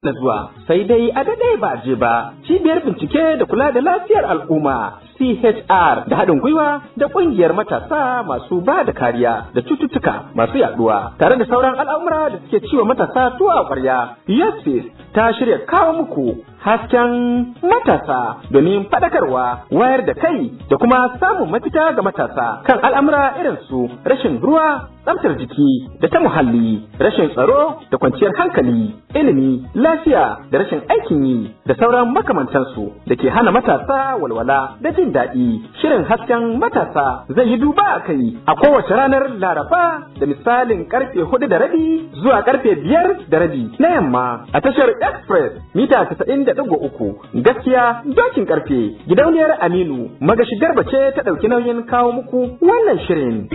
na zuwa sai dai a daɗe ba je ba cibiyar bincike da kula da lafiyar al'umma CHR da haɗin gwiwa da ƙungiyar matasa masu ba da kariya da cututtuka masu yaɗuwa tare da sauran al'amura da suke ciwa matasa tuwa a ƙwarya Yasis ta shirya kawo muku hasken matasa domin faɗakarwa wayar da kai da kuma samun mafita ga matasa kan al'amura irin su rashin ruwa tsaftar jiki da ta muhalli rashin tsaro da kwanciyar hankali ilimi lafiya da rashin aikin yi da sauran makamantansu da ke hana matasa walwala da jin daɗi shirin hasken matasa zai yi duba a kai a kowace ranar laraba da misalin karfe hudu da rabi zuwa karfe biyar da rabi na yamma a tashar express mita casa'in da ɗigo uku gaskiya dokin karfe gidauniyar aminu magashi garba ce ta ɗauki nauyin kawo muku wannan shirin.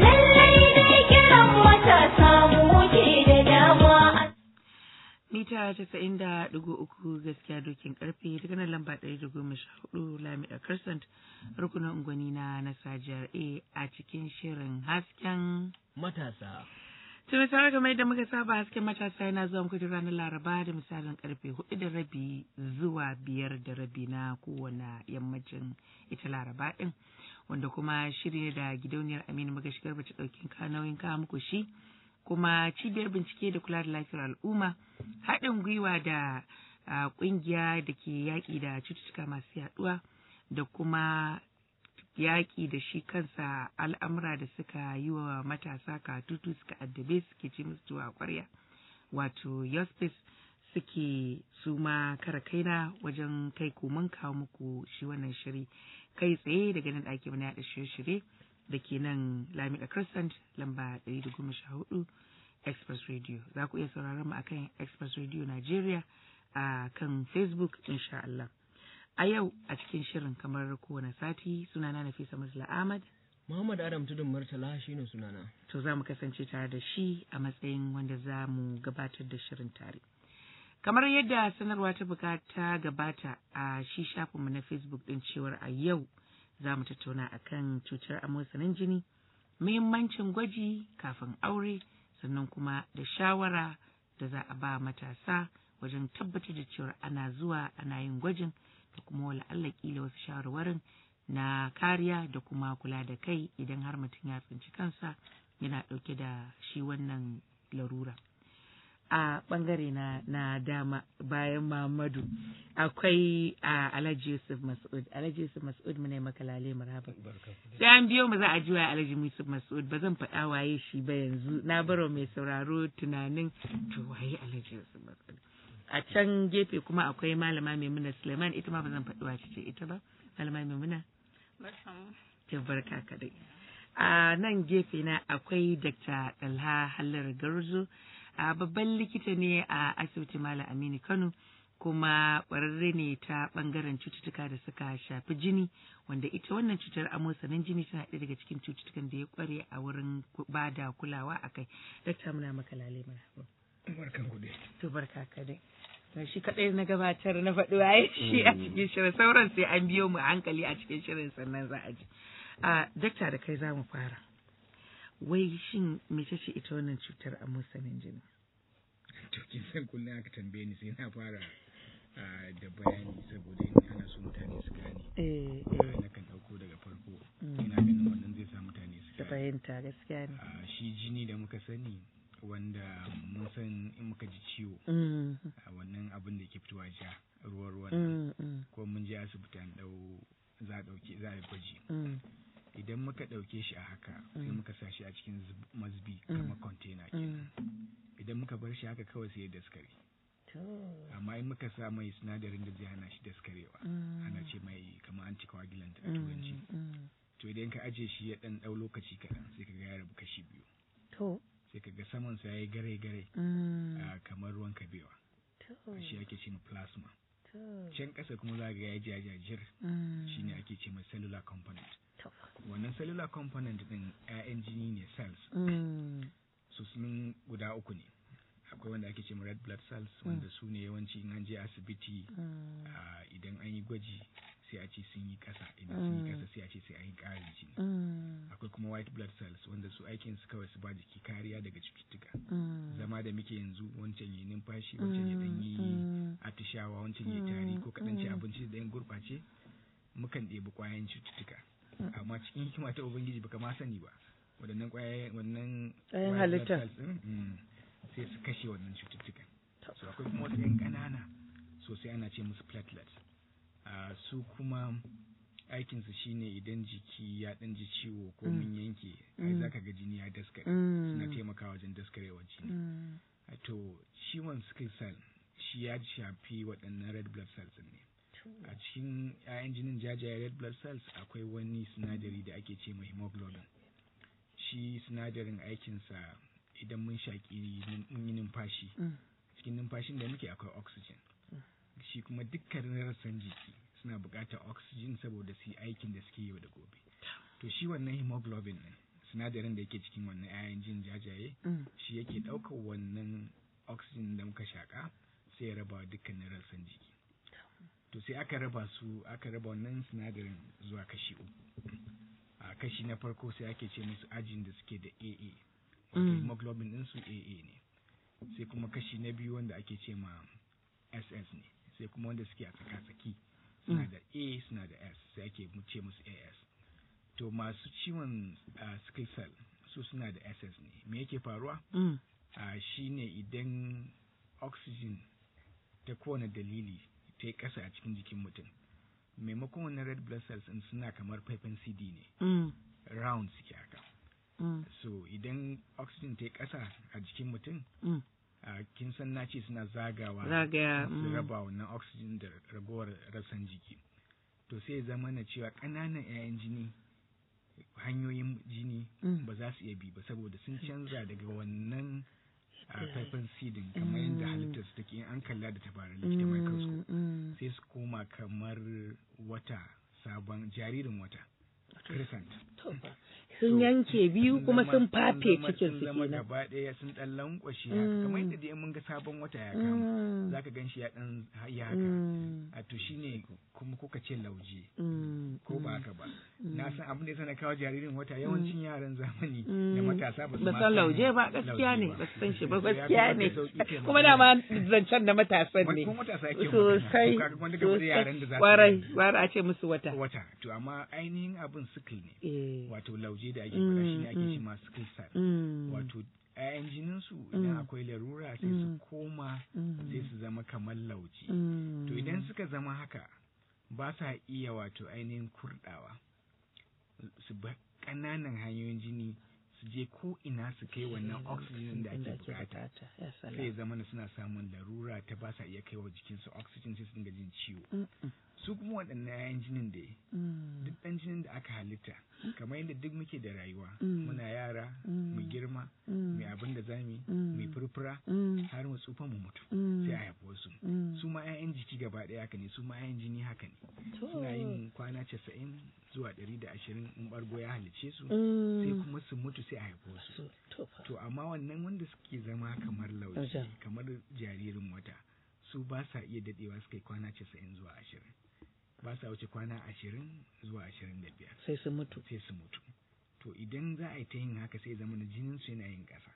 mita casa'in da ɗigo uku gaskiya dokin karfe daga nan lamba ɗari da goma sha hudu lamida crescent rukunin unguwanni na nasajiyar a a cikin shirin hasken matasa tun tare kamar da muka saba hasken matasa yana zuwa muku ranar laraba da misalin karfe hudu da rabi zuwa biyar da rabi na kowane yammacin ita laraba ɗin wanda kuma shirya da gidauniyar aminu magashi garba ta ɗaukin kanauyin kawo muku shi kuma cibiyar bincike da kula da lafiyar al'umma haɗin gwiwa da ƙungiya da ke yaƙi da cututtuka masu yaɗuwa da kuma yaƙi da shi kansa al'amura da suka yi wa matasa katutu suka addabe suke ce musu tuwa ƙwarya wato yospis suke su ma kara kaina wajen kai komin kawo muku shi wannan shiri kai tsaye daga nan ɗaki mana yaɗa shirye-shirye da ke nan Lamida Crescent lamba 114 Express Radio. Za ku iya sauraron mu akan Express Radio Nigeria a kan Facebook insha Allah. A yau a cikin shirin kamar kowane sati sunana Nafisa Musla Ahmad. Muhammad Adam Tudun Murtala shine sunana. To za mu kasance tare da shi a matsayin wanda za mu gabatar da shirin tare. Kamar yadda sanarwa ta bukata gabata a shi shafinmu na Facebook ɗin cewar a yau za mu tattauna akan cutar amosanin jini muhimmancin gwaji kafin aure sannan kuma da shawara da za a ba matasa wajen tabbatar da cewa ana zuwa ana yin gwajin da kuma wala Allah kila wasu shawarwarin na kariya da kuma kula da kai idan har mutum ya tsinci kansa yana ɗauke da shi wannan larura. a bangare na na dama bayan Muhammadu akwai a Alhaji Yusuf Mas'ud Alhaji Yusuf Mas'ud mu ne maka lale marhaba sai an biyo mu za a ji wa Alhaji Yusuf Mas'ud ba zan faɗa waye shi ba yanzu na baro mai sauraro tunanin to waye Alhaji Yusuf Mas'ud a can gefe kuma akwai malama Maimuna Suleiman ita ma ba zan faɗi wace ce ita ba malama Maimuna barka barka kadai a nan gefe na akwai Dr. Dalha Hallar Garzo a babban likita ne a asibiti Malam Aminu Kano kuma ƙwararre ne ta ɓangaren cututtuka da suka shafi jini wanda ita wannan cutar amosanin jini tana ɗaya daga cikin cututtukan da ya ƙware a wurin ba da kulawa a kai. Dakta muna maka lale mana. Barkan ku dai. To barka ka dai. shi kaɗai na gabatar na faɗi waye shi a cikin shirin sauran sai an biyo mu hankali a cikin shirin sannan za a ji. A dakta da kai za mu fara. wai shin mece ce ita wannan cutar amosanin jini to kin san kullum aka tambaye ni sai na fara da bayani saboda in ana so mutane su gane eh na kan dauko daga farko ina ganin wannan zai sa mutane su ta fahimta gaskiya ne shi jini da muka sani wanda mun san in muka ji ciwo wannan abin da ke fitowa ja ruwan ruwan ko mun je asibiti an dau za a dauke za a yi gwaji idan muka ɗauke shi a haka sai muka sa shi a cikin mazbi kamar kwantena kenan idan muka bar shi haka kawai sai ya daskare amma in muka sa mai sinadarin da zai hana shi daskarewa ana ce mai kamar anticoagulant a turanci to idan ka aje shi ya ɗan ɗau lokaci kaɗan sai ka ga ya rabu kashi biyu sai ka ga saman sa ya yi gare gare kamar ruwan kabewa shi ake ce plasma can ƙasa kuma za ga ya jajajir shi ne ake ce mai cellular component wannan cellular component din 'ya'yan jini ne cells su sun guda uku ne akwai wanda ake ce red blood cells wanda su ne yawanci in an je asibiti idan an yi gwaji sai a ce sun yi kasa idan sun yi kasa sai a ce sai an yi ƙarin jini akwai kuma white blood cells wanda su aikin su kawai su ba jiki kariya daga cututtuka zama da muke yanzu wancan yi numfashi wancan ya dan yi atishawa wancan ya tari ko kaɗan ci abinci da yan gurɓace mukan ɗebi ƙwayan cututtuka amma cikin hikima ta ubangiji baka ma sani ba waɗannan ƙwayayen wannan Ƙwayan white halitta. blood cells ɗin, mm, sai su kashe wannan cututtukan so akwai kuma wasu yan ƙanana sosai ana ce musu platelets Ah, su kuma aikinsu shine idan jiki ya ɗan ji ciwo ko mun yanke ai zaka ga jini ya daskare suna taimakawa wajen daskarewar jini Ah, to ciwon sickle cell shi ya shafi waɗannan red blood cells ɗin ne a cikin 'ya'yan jinin jajaye red blood cells akwai wani sinadari da ake ce mai hemoglobin shi sinadarin aikinsa idan mun shaƙi mun yi numfashi cikin numfashin da muke akwai oxygen shi kuma dukkanin rassan jiki suna buƙatar oxygen saboda su yi aikin da suke yau da gobe to shi wannan hemoglobin ɗin sinadarin da yake cikin wannan 'ya'yan jin jajaye shi yake ɗaukar wannan oxygen da muka shaƙa sai ya raba wa dukkanin rassan jiki to sai aka raba su aka raba wannan sinadarin zuwa kashi uku a kashi na farko sai ake ce musu ajin da suke da AA wato hemoglobin din su AA ne sai kuma kashi na biyu wanda ake ce ma SS ne sai kuma wanda suke a tsaka-tsaki suna da A suna da S sai ake mu ce musu AS to masu ciwon ah, sickle cell su suna da SS ne me yake faruwa a shine idan oxygen ta kowane dalili ta yi ƙasa a cikin jikin mutum maimakon wannan red blood cells ɗin suna kamar faifan cd ne round suke haka so idan oxygen ta yi ƙasa a jikin mutum a kin san na ce suna zagawa Zagaya, su mm. raba wannan oxygen da ragowar rassan jiki to sai ya zama na cewa ƙananan 'ya'yan jini hanyoyin jini Mm. ba za su iya bi ba saboda sun canza daga wannan a faifan sidin kamar yadda halittar su take in an kalla da tabarar likita microscope sai su koma kamar wata sabon jaririn wata crescent sun yanke biyu kuma zama- sun fafe zama- cikin sun su zama kenan gaba ɗaya sun ɗan lankwashe haka kamar yadda dai mun ga sabon wata ya kama Mm. zaka gan shi ya ɗan ya haka Mm. a to shine kuma kuka ce lauje Mm. ko ba haka ba na san abin da ya sana kawo jaririn wata yawancin yaran zamani da Mm. matasa ba su ba ma san lauje ba gaskiya lauje ne ba. ba su san shi ba Ya gaskiya kamata ne sauƙi ke kuma magana. dama zancen da matasan ne Kuma matasa yake magana. sosai To kaga wanda gaba da yaran da za su warai yi warai a ce musu wata wata to amma ainihin abin sickle ne eh wato lauje da ake faɗa shi ne ake Mm, ce ma sickle cell mm, wato 'ya'yan jinin su idan Mm. akwai larura sai su Mm. koma mm, sai su zama kamar lauje mm, to idan suka zama haka ba sa iya wato ainihin kurdawa su ba ƙananan hanyoyin jini su je ko ina su kai wannan oxygen da ake bukata ya sai ya salam zama na suna samun larura ta ba sa iya kai wa jikinsu oxygen sai su dinga jin ciwo Mm, mm, su kuma waɗannan 'ya'yan jinin da mm, duk ɗan jinin da aka halitta kamar yadda duk muke da rayuwa Mm. muna yara Mm. mu girma mm, mu abin da zamu yi Mm. mu furfura mm, har mu tsufa mu mutu mm, sai a haifi wasu mm. su ma 'ya'yan jiki gaba ɗaya haka ne su ma 'ya'yan jini haka ne To. suna yin kwana casa'in zuwa ɗari da ashirin in ɓargo ya halice su Mm. sai kuma su mutu sai a haifi wasu So, to fa. to amma wannan wanda suke zama kamar lauje Lauje. kamar jaririn wata su ba sa iya daɗewa su kai kwana casa'in zuwa ashirin ba sa wuce kwana ashirin zuwa ashirin da biyar sai su mutu sai su mutu to idan za a yi ta yin haka sai zama na jinin su yana yin ƙasa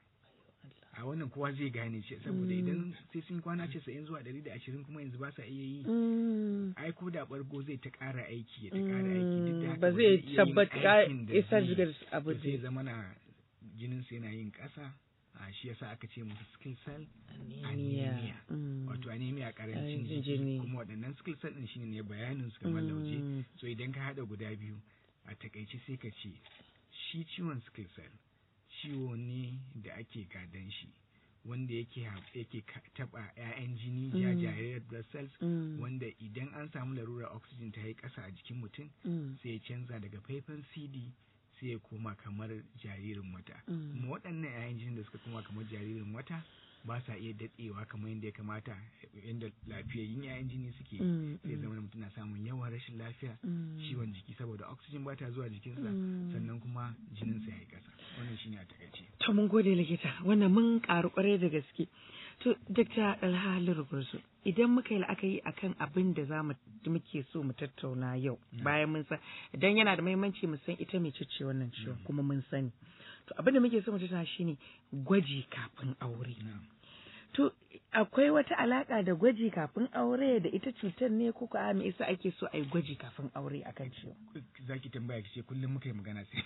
a wannan kowa zai gane ce saboda idan sai sun kwana casa'in zuwa ɗari da ashirin kuma yanzu ba sa iya yi Mm. ai ko da ɓargo zai ta ƙara aiki ya ta ƙara aiki duk da haka ba zai iya yin tabbata aikin da isar zai- da to abu sai zai zama na jinin su yana yin ƙasa a shi yasa aka ce musu sickle cell anemia anemia. Mm. wato anemia karancin Karancin jiki jini. kuma waɗannan sickle cell din shine ne bayanin su kamar lauje Mm. so idan ka haɗa guda biyu a takaice sai ka ce shi ciwon sickle cell ciwo ne da ake gadon shi wanda yake ha- yake ka- taɓa 'ya'yan jini Mm. jajayen red blood cells Mm. wanda idan an samu larurar oxygen ta yi ƙasa a jikin mutum Mm. sai ya canza daga faifan cd sai ya koma kamar jaririn wata Mm. kuma waɗannan 'ya'yan jinin da suka koma kamar jaririn wata ba sa iya daɗewa kamar yadda ya kamata yadda lafiyayyun 'ya'yan jini suke Mm, sai mm. zama mutum na samun yawan rashin lafiya Mm. ciwon jiki saboda oxygen ba ta zuwa jikinsa Mm. sannan kuma jininsa ya yi ƙasa wannan shine a takaice To mun gode likita wannan mun karu kwarai da gaske. To Dr. Alhalu Rugurzu idan muka yi la'akari akan abin da za mu muke so mu tattauna yau bayan mun san idan yana da muhimmanci mu san ita mai ce wannan ciwon kuma mun sani. To abin da muke so mu tattauna shine gwaji kafin aure. na'am To akwai wata alaka da gwaji kafin aure da ita cutar ne ko a me yasa ake so a yi gwaji kafin aure akan ciwo? za ki tambaya ki ce kullum muka yi magana sai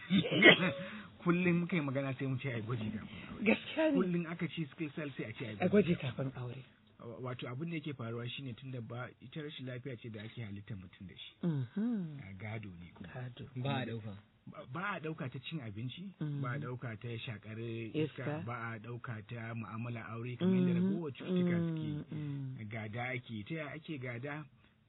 kullum muka yi magana sai mu ce ai gwaji kafin aure Gaskiya ne. kullum aka ce sickle cell sai a ce ai A gwaji kafin aure. wato abin da yake faruwa shine tunda ba ita rashin lafiya ce da ake halittar mutum da shi Mhm. a gado ne kuma Gado. ba a ɗauka Ba- ba a ɗauka ta cin abinci Mhm. ba a ɗauka ta shakar Iska. iska ba a ɗauka ta mu'amala aure kamar yadda ragowar cututtuka suke Mm, gada ake ta yaya ake gada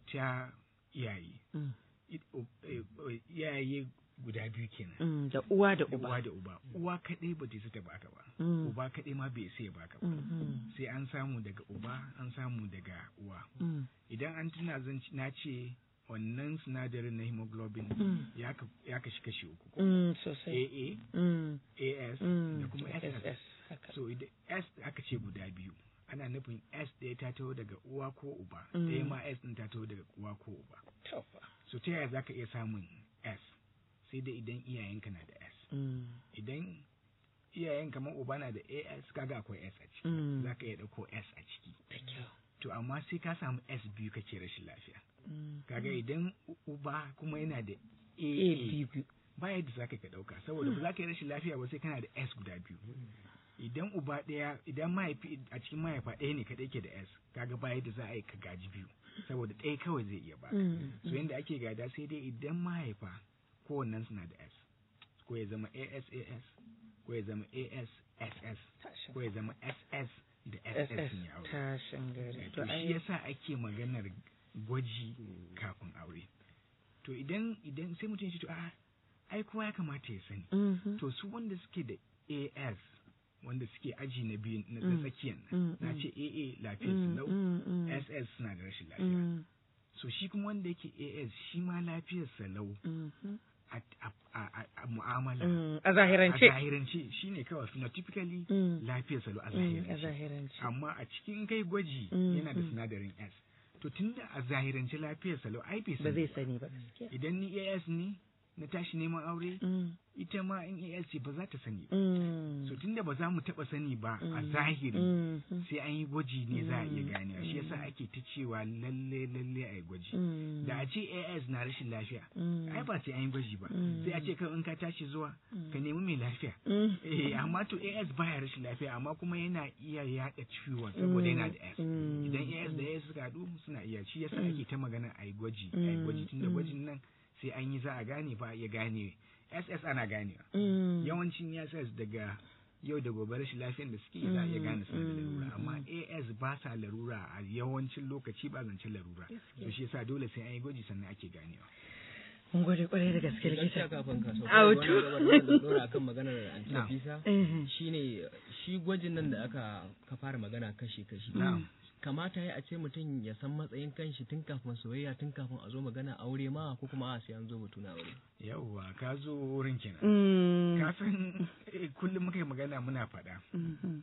ta iyaye mm, I- o- eh, eh, iyaye guda biyu kenan mm, Da uwa da da uba. uwa da uba uwa kaɗai ba ta isa ta baka ba Mm, uba kaɗai ma bai isa ya baka ba mhm, sai an samu daga uba an samu daga uwa mm, idan an tuna zan ci- na ce wannan sinadarin na hemoglobin Mm. ya ka- ya kashi kashi uku ko mm, Sosai. AA Mm, AS mm, da kuma SS SS. Haka. so idan S aka ce guda biyu ana nufin S ɗaya ta taho daga uwa ko uba Mm. ɗaya ma S ɗin ta taho daga uwa ko uba To fa. so ta yaya zaka iya samun S sai dai idan iyayenka na da S Mm, idan iyayen kamar uba na da AS kaga akwai S a ciki Mm. zaka iya ɗauko S a ciki Da kyau. to amma sai ka samu S biyu kake rashin lafiya Mm. kaga idan u- uba kuma yana da A AA biyu. ba yadda za ka ɗauka saboda ba za ka yi rashin lafiya ba sai kana da S guda biyu idan uba ɗaya idan mahaifi a cikin mahaifa ɗaya ne kaɗai ke da S kaga ba yadda za a yi ka gaji biyu saboda ɗaya kawai zai iya ba Mm, so yanda ake gada sai dai idan mahaifa kowannen suna da S ko ya zama ASAS ko ya zama ASSS Tashin. ko ya zama SS da SS SS. ne aure Tashin gari. to shi yasa ake maganar gwaji kafin aure to idan idan sai mutum ya ce to a ai kowa ya kamata ya sani Mhm. to su wanda suke da AS wanda suke aji na biyu na Mm. tsakiyan Mm, nan na mm. ce AA lafiyar su Mm, lau mm, mm. SS suna da rashin lafiya Mm, so shi kuma wanda yake AS shi ma lafiyar sa lau mhm. a, a, a, a mu'amala Mm, A a zahirance. zahirance shine kawai phenotypically Mm. lafiyar sa lau a Mm, A zahirance zahirance. amma a cikin kai gwaji Mm, yana da mm. sinadarin S to tunda a zahirance lafiyar salo ai bai Ba sani zai ba. sani ba gaskiya. idan ni AS ne na tashi neman aure Mm, ita ma in AS ce ba za ta sani ba mm, so tunda ba za mu taba sani ba a Mm. zahiri mhm, sai an yi gwaji ne za a iya Mm. ganewa shi yasa ake ta cewa lalle lalle a yi gwaji mm, da a ce AS na rashin lafiya mm, ai ba sai an yi gwaji ba Mm. sai a ce kawai in ka tashi zuwa ka nemi mai lafiya mm, eh amma to AS baya rashin lafiya amma kuma yana iya yaɗa ciwon saboda yana da S mm, idan AS da AS suka haɗu suna iya shi yasa ake ta magana a yi gwaji a yi Mm, gwaji tunda mm. gwajin nan sai an yi za a gane ba a iya gane SS ana ganewa mm, yawancin SS daga yau da gobe rashin lafiyar da suke za a iya gane suna da larura amma AS ba sa larura a yawancin lokaci ba zancen larura to shi yasa dole sai an yi gwaji sannan ake ganewa Mun gode kwarai da gaske gaskiya likita. kafin ka sauka Autu. wannan gabar da zan dora akan maganar anti Na'am. Nafisa Mhm. shine shi gwajin nan da aka ka fara magana kashi kashi Na'am. kamata ya a ce mutum ya san matsayin kanshi tun kafin soyayya tun kafin a zo magana aure ma ko kuma a sai an zo batu na aure yawwa ka zo wurin kenan Mm, ka san eh, kullum muka yi magana muna faɗa mhm,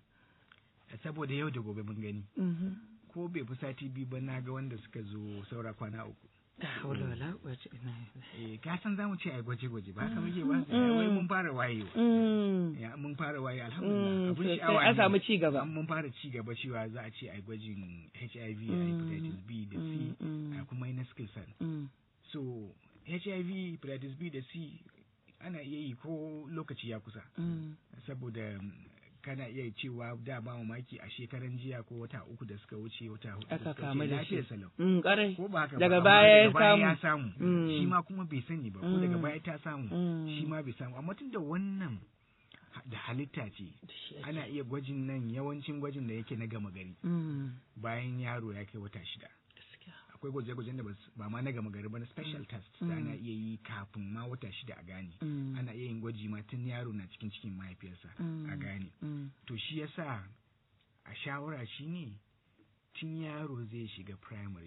saboda yau da gobe mun gani mhm. ko bai fi sati biyu ba na ga wanda suka zo saura kwana uku Da haula wala quwwata illa billah. eh ka san zamu ce ai gwaje gwaje ba haka muke ba wai mun fara wayewa Mm, ya mun fara waye mm, alhamdulillah abin sosai. sha'awa An ne. samu ci gaba. An mun fara ci gaba cewa za a ce ai gwajin HIV a Mm, hepatitis B da C mm, mm. a kuma na sickle cell Mm, so HIV hepatitis B da C ana iya yi ko lokaci ya kusa mm, saboda mm, kana iya cewa da ba mamaki a shekaran jiya ko wata uku da suka wuce wata hudu da Aka suka kamu wuce da shi. lafiyar salau mm, ƙwarai. ko ba haka Daga ba baya amma ya daga baya ya samu Mm. shi ma kuma bai sani ba ko daga Mm. baya ta samu Mm. shi ma bai samu amma tun da wannan ha- da halitta ce Da shi ake. ana iya gwajin nan yawancin gwajin da yake na gama gari Mm, bayan yaro ya kai wata shida gaskiya. akwai gwaje-gwajen da bas- ba ma na gama gari ba na special test da Mm. ana iya yi kafin ma wata shida a gane Mm, ana iya yin gwaji ma tun yaro na cikin cikin mahaifiyarsa Mm. a gane mm, to shi yasa a shawara shine tun yaro zai shiga primary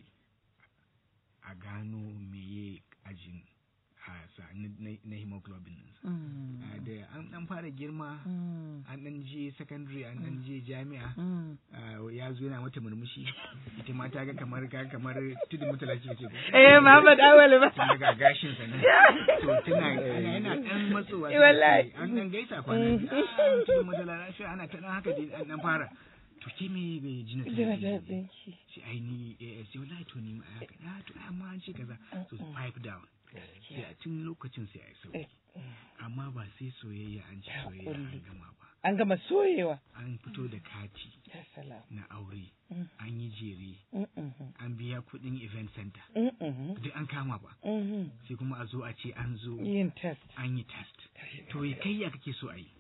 a gano meye ajin a sa na, na- na hemoglobin ɗinsa. mm, A da an dan fara girma mm, an dan je secondary an dan je jami'a mm. ah, ya zo yana mata murmushi ita ma ta ga kamar ka kamar tudun mutala ce ce ko Eh, Muhammad Awal ba. tun daga gashin sa nan to tana ana yana dan matsowa Eh, wallahi. an dan gaisa kwana biyu. ah tudun mutala lafiya ana ta dan haka dai an dan fara to ke me bai jina ta Jina yake ta ji?" ɗinki. sai ai ni AS sai wallahi to ni ma ai haka ah to ai amma an ce kaza so pipe down sai a tun lokacin sai ai sauki amma ba sai soyayya an ci soyayya an gama ba An gama soyewa. an fito da kati Ya salam. na aure Mm. an yi jere Mm-mm. an biya kuɗin event center Mm-mm. duk an kama ba Mm-mm. sai kuma a zo a ce an zo Yin test. an yi test to ya kai ya kake so a yi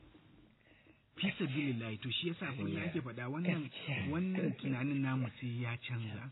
fi sabilillahi to shi yasa kullum ake faɗa wannan Gaskiya. wannan tunanin namu sai ya canza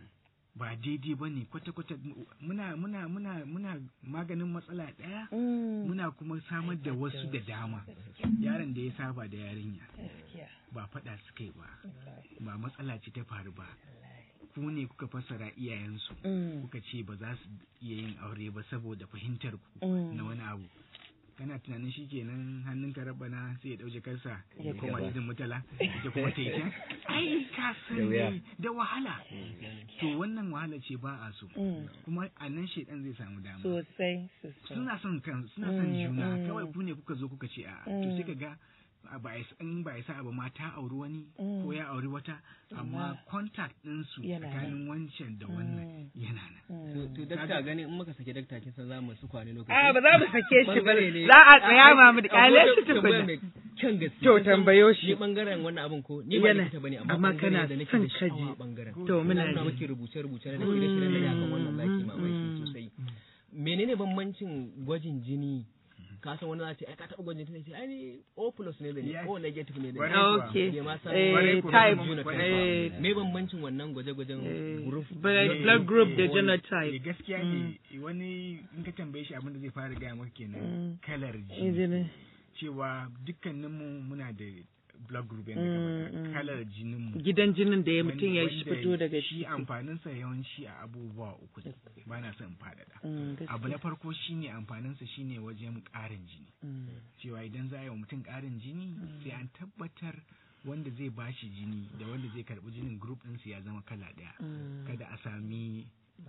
ba daidai ba ne kwata-kwata muna muna muna muna maganin matsala ɗaya Mm. muna kuma samar da wasu da dama yaron da ya saba da yarinya Gaskiya. ba faɗa suka yi ba ba matsala ce ta faru ba ku ne kuka fassara iyayensu Mm. kuka ce ba za su iya yin aure ba saboda fahimtar ku Mm. na wani abu kana tunanin shi kenan hannun ka rabana sai ya ɗauke kansa Ya ya koma gaba. jidin mutala ita kuma ta yi can ai ka san dai da wahala to wannan wahala ce ba a so Mm. kuma a nan shaidan zai samu dama Sosai, sosai. suna son kan suna son Mm, juna mm. kawai ku ne kuka zo kuka ce a to Mm. sai ka ga a ba a in ba a sa ba ma ta auri wani Mm. ko ya auri wata amma contact ɗinsu Yana nan. tsakanin wancan da wannan Mm. yana nan to to dakta gani in muka sake dakta kin san za mu su kwane lokaci A ba za mu sake shi ba. Bangare ne- Za a tsaya Ai, ma mu da kyale akwai shi tambaya tukuna. mai kyan gaske To, Kin san tambayo shi. ni bangaren wannan abin ko ni ba Yana- likita bane amma amma bangare kana da nake son da ka ji. sha'awa a bangaren To, muna Ina ji. miki rubuce rubuce da shirye shirye da akan wannan zaki mamaki Mm. sosai menene bambancin gwajin jini ka san wani za ce ai ka taɓa gwajin jini sai ai ni O plus ne da ni Yes. O negative ne da Kwarai ni kuwa. Okay. Bai ma san Eh, Kwarai kuwa. type. genotype Eh, ba. me bambancin wannan gwaje-gwajen eh, group blood- Eh, blood group da eh, genotype. eh, gaskiya ne wani in ka tambaye shi abin da zai fara gaya maka kenan Mm. kalar jini Injini. cewa dukkaninmu muna da blood group Mm, yadda ka mm. faɗa kalar jininmu Gidan jinin da ya mutum ya wanda fito daga shi ciki. amfaninsa yawanci a abubuwa uku ne ba na son in faɗaɗa Mm, abu na gaskiya. farko shine amfaninsa shine wajen ƙarin jini Mm. cewa idan za a yi wa mutum ƙarin jini sai an tabbatar wanda zai bashi jini da wanda zai karɓi jinin group ɗinsu ya zama kala ɗaya Mm. kada a sami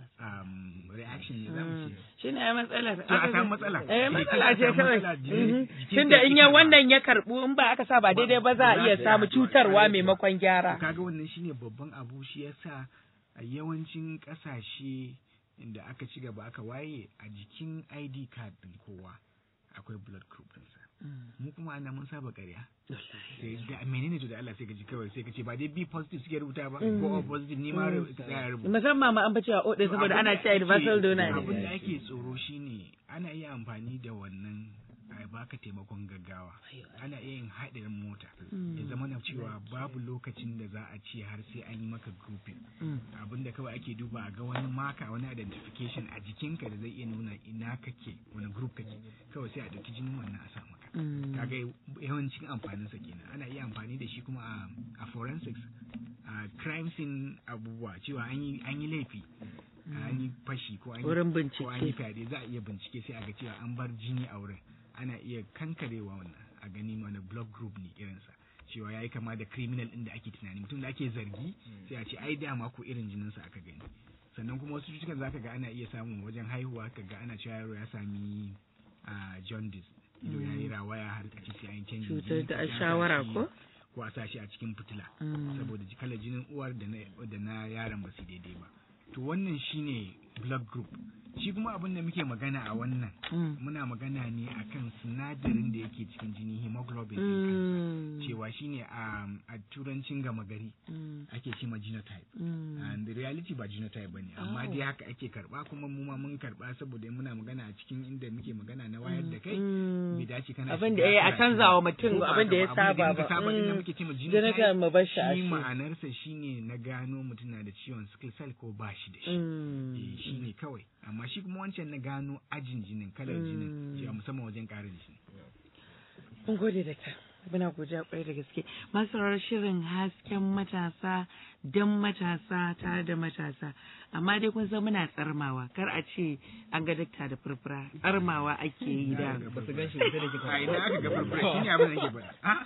um, reaction ne za mu ce Shi ne ai matsalar. To, a samu matsala. Eh, Eh, matsala a ce samu kawai. matsala, jini- Mhm. jikin Tunda ka in yake ya karɓa. wannan ya karɓu in ba aka sa ba daidai ba za a iya samu cutarwa maimakon gyara. kaga wannan shine babban abu shi yasa a yawancin kasashe da aka ci gaba aka waye a jikin ID card din kowa akwai blood group ɗinsa mu kuma ana mun saba ƙarya sai da menene to da Allah sai ka ji kawai sai ka ce ba dai B positive suke rubuta ba ko O positive ni ma ru- tsaya rubuta Musamman ma an bace a odin saboda ana cewa universal donor abin ne. da ake tsoro shine ana iya amfani da wannan a baka taimakon gaggawa ana iya yin haɗarin mota ya zama na cewa babu lokacin da za a ce har sai an yi maka grouping abin da kawai ake duba a ga wani maka wani identification a jikinka da zai iya nuna ina kake wani group kake kawai sai a ɗauki jinin wannan a sa maka kaga yawancin amfaninsa kenan ana iya amfani da shi kuma a, a forensics a crime scene abubuwa cewa an yi an yi laifi an yi fashi ko an yi Wurin ko an yi bincike. fyaɗe za a iya bincike sai a ga cewa an bar jini a wurin ana iya kankarewa wannan a gani wani blood group ne irinsa cewa ya yi kama da criminal ɗin da ake tunani mutum da ake zargi sai a ce ai dama ko irin jininsa aka gani sannan kuma wasu cututtukan zaka ga ana iya samun wajen haihuwa ka ga ana cewa yaro ya sami a jaundice ido ya yi rawaya har a ce sai an yi canjin Cutar jini, da ko a sai an sa shawara shi- ko? ko a sa shi a cikin fitila Mm. saboda ji- kalar jinin uwar da na da na yaron ba su daidai ba to wannan shine blood group shi kuma abin da muke magana a wannan Mm. muna magana ne akan sinadarin da yake cikin jini hemoglobin ɗin kansa. Mm. cewa shine a a turancin gama gari Mm. ake ce ma genotype Mm. and the reality ba genotype bane amma dai haka ake karba kuma mu ma mun karba saboda muna magana a cikin inda muke magana na wayar da kai Mm. bai dace kana Abin da shiga ya a karatu canza wa mutum ko ba abin da ya haka ba, saba muka ba. saba din da Mm. muke ce ma Genotype mu bar shi a shi shi. ma'anarsa shine na gano mutum na da ciwon sickle cell ko ba shi da shi Mm. Eh, shi ne kawai amma shi kuma wancan na gano ajin jinin kalar jinin Mm. cewa musamman wajen karin jini Mun gode da ta. Muna godiya kwarai da gaske. Masarar shirin hasken matasa don matasa tare da matasa. Amma dai kun san muna tsarmawa kar a ce an ga dakta da furfura. Tsarmawa ake yi da. ba su gan shi ba sai da kika a ina aka ga farfara shi ne abin da nake faɗa Ah,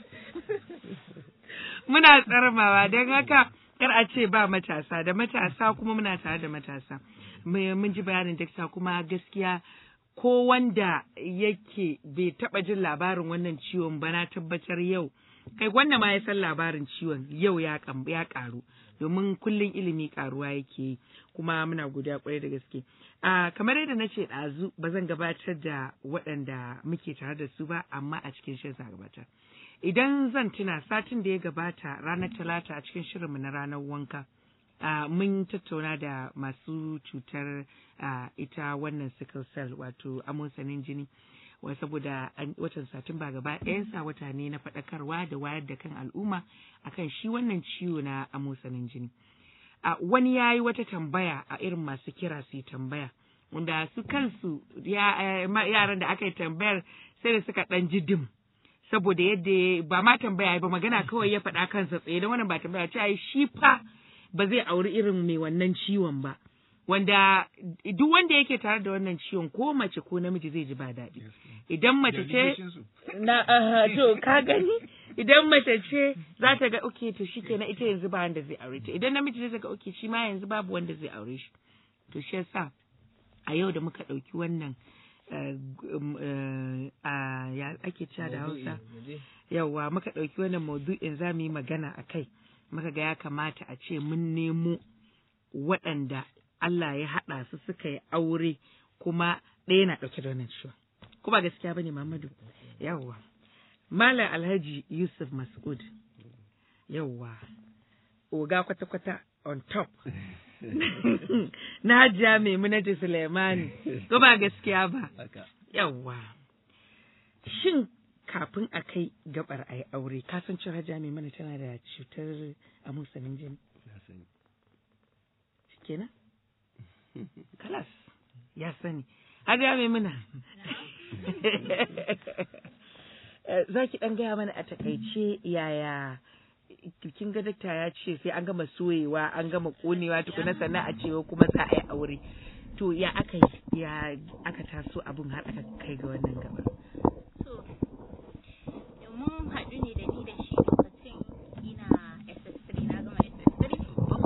Muna tsarmawa don haka kar a ce ba matasa da matasa kuma muna tare da matasa. Mu- Mun ji bayanin dakta kuma gaskiya ko wanda yake bai taba jin labarin wannan ciwon ba na tabbatar yau kai wannan ma ya san labarin ciwon yau ya ya karu domin kullum ilimi karuwa yake yi kuma muna godiya kwarai da gaske a kamar yadda na ce ɗazu ba zan gabatar da waɗanda muke tare da su ba amma a cikin shirin gabatar idan zan tuna satin da ya gabata ranar talata a cikin shirinmu na ranar wanka Uh, mun tattauna da masu cutar uh, ita wannan sickle cell wato amosanin jini wa saboda watan satumba gaba ɗayansa wata ne na faɗakarwa da wayar da kan al'umma akan shi wannan ciwo na amosanin jini uh, wani ya yi wata tambaya a irin masu kira su tambaya wanda su kansu yaran da aka yi tambayar sai da suka ɗan ji dim saboda yadda ba ma tambaya ba magana kawai ya faɗa kansa tsaye da wannan ba tambaya ce shi fa ba zai auri irin mai wannan ciwon ba wanda duk wanda yake tare da wannan ciwon ko mace ko namiji zai ji ba daɗi idan mace ce na to ka gani idan mace ce za ta ga okay to shikenan ita yanzu ba wanda zai aure ta idan namiji zai ga okay shi ma yanzu babu wanda zai aure shi to shi yasa a yau da muka ɗauki wannan a ya ake cewa da Hausa yawa muka ɗauki wannan maudu'in za mu yi magana a kai muka ga ya kamata a ce mun nemo waɗanda Allah ya haɗa su suka yi aure kuma ɗaya na ɗauke da wannan ciwon. Kuma gaskiya bane Muhammadu. Yawwa. Malam Alhaji Yusuf Mas'ud. Yawwa. Oga kwata-kwata on top. na hajiya Maimunatu Suleimani. Kuma gaskiya ba. Yawwa. Shin kafin a kai gabar a yi aure ka san cewa hajiya mai mana tana da cutar amusanin jini kenan kalas ya sani hajiya mai mana za ki ɗan gaya mana a takaice yaya kin ga dakta ya ce sai an gama soyewa an gama konewa tukuna sannan a cewa kuma za a yi aure to ya aka ya aka taso abun har aka kai ga wannan gaba mun haɗu ne da ni da shi lokacin ina SS3 na gama SS3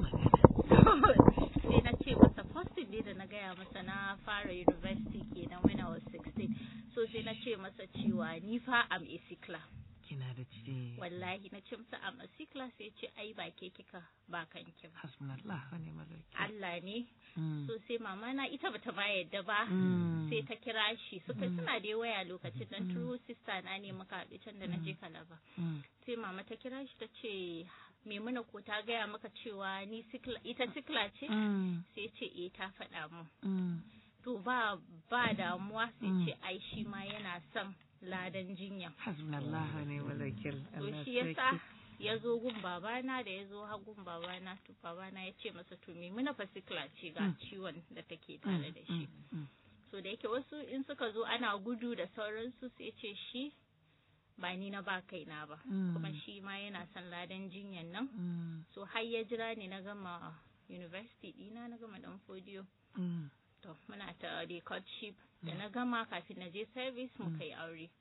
sai na ce masa first day da na gaya masa na fara university kenan when I was 16 so sai na ce masa cewa ni fa am a sikla kina da ce wallahi na ce masa am a sikla sai ce ai ba ke kika ba kanki ba hasbunallah wa ni'mal wakil Allah ne so sai mama na ita bata ma yadda ba sai ta kira shi suka suna da waya lokacin dan true sister na ne muka haɗu can da na je kalaba sai mama ta kira shi ta ce Maimuna ko ta gaya maka cewa ni sikla ita sikla ce sai ce eh ta faɗa mu to ba ba damuwa sai ce ai shi ma yana son ladan jinya hasbunallah wa ni'mal wakil to shi yasa ya zo gun babana da ya zo ha gun babana to babana ya ce masa to Maimuna fa sikla ce ga ciwon da take tare da shi so da yake wasu in suka zo ana gudu da sauransu sai ce shi ba ni na ba kaina ba kuma shi ma yana son ladan jinyan nan so har ya jira ni na gama university dina na gama dan fodiyo to muna ta the courtship da na gama kafin na je service muka yi aure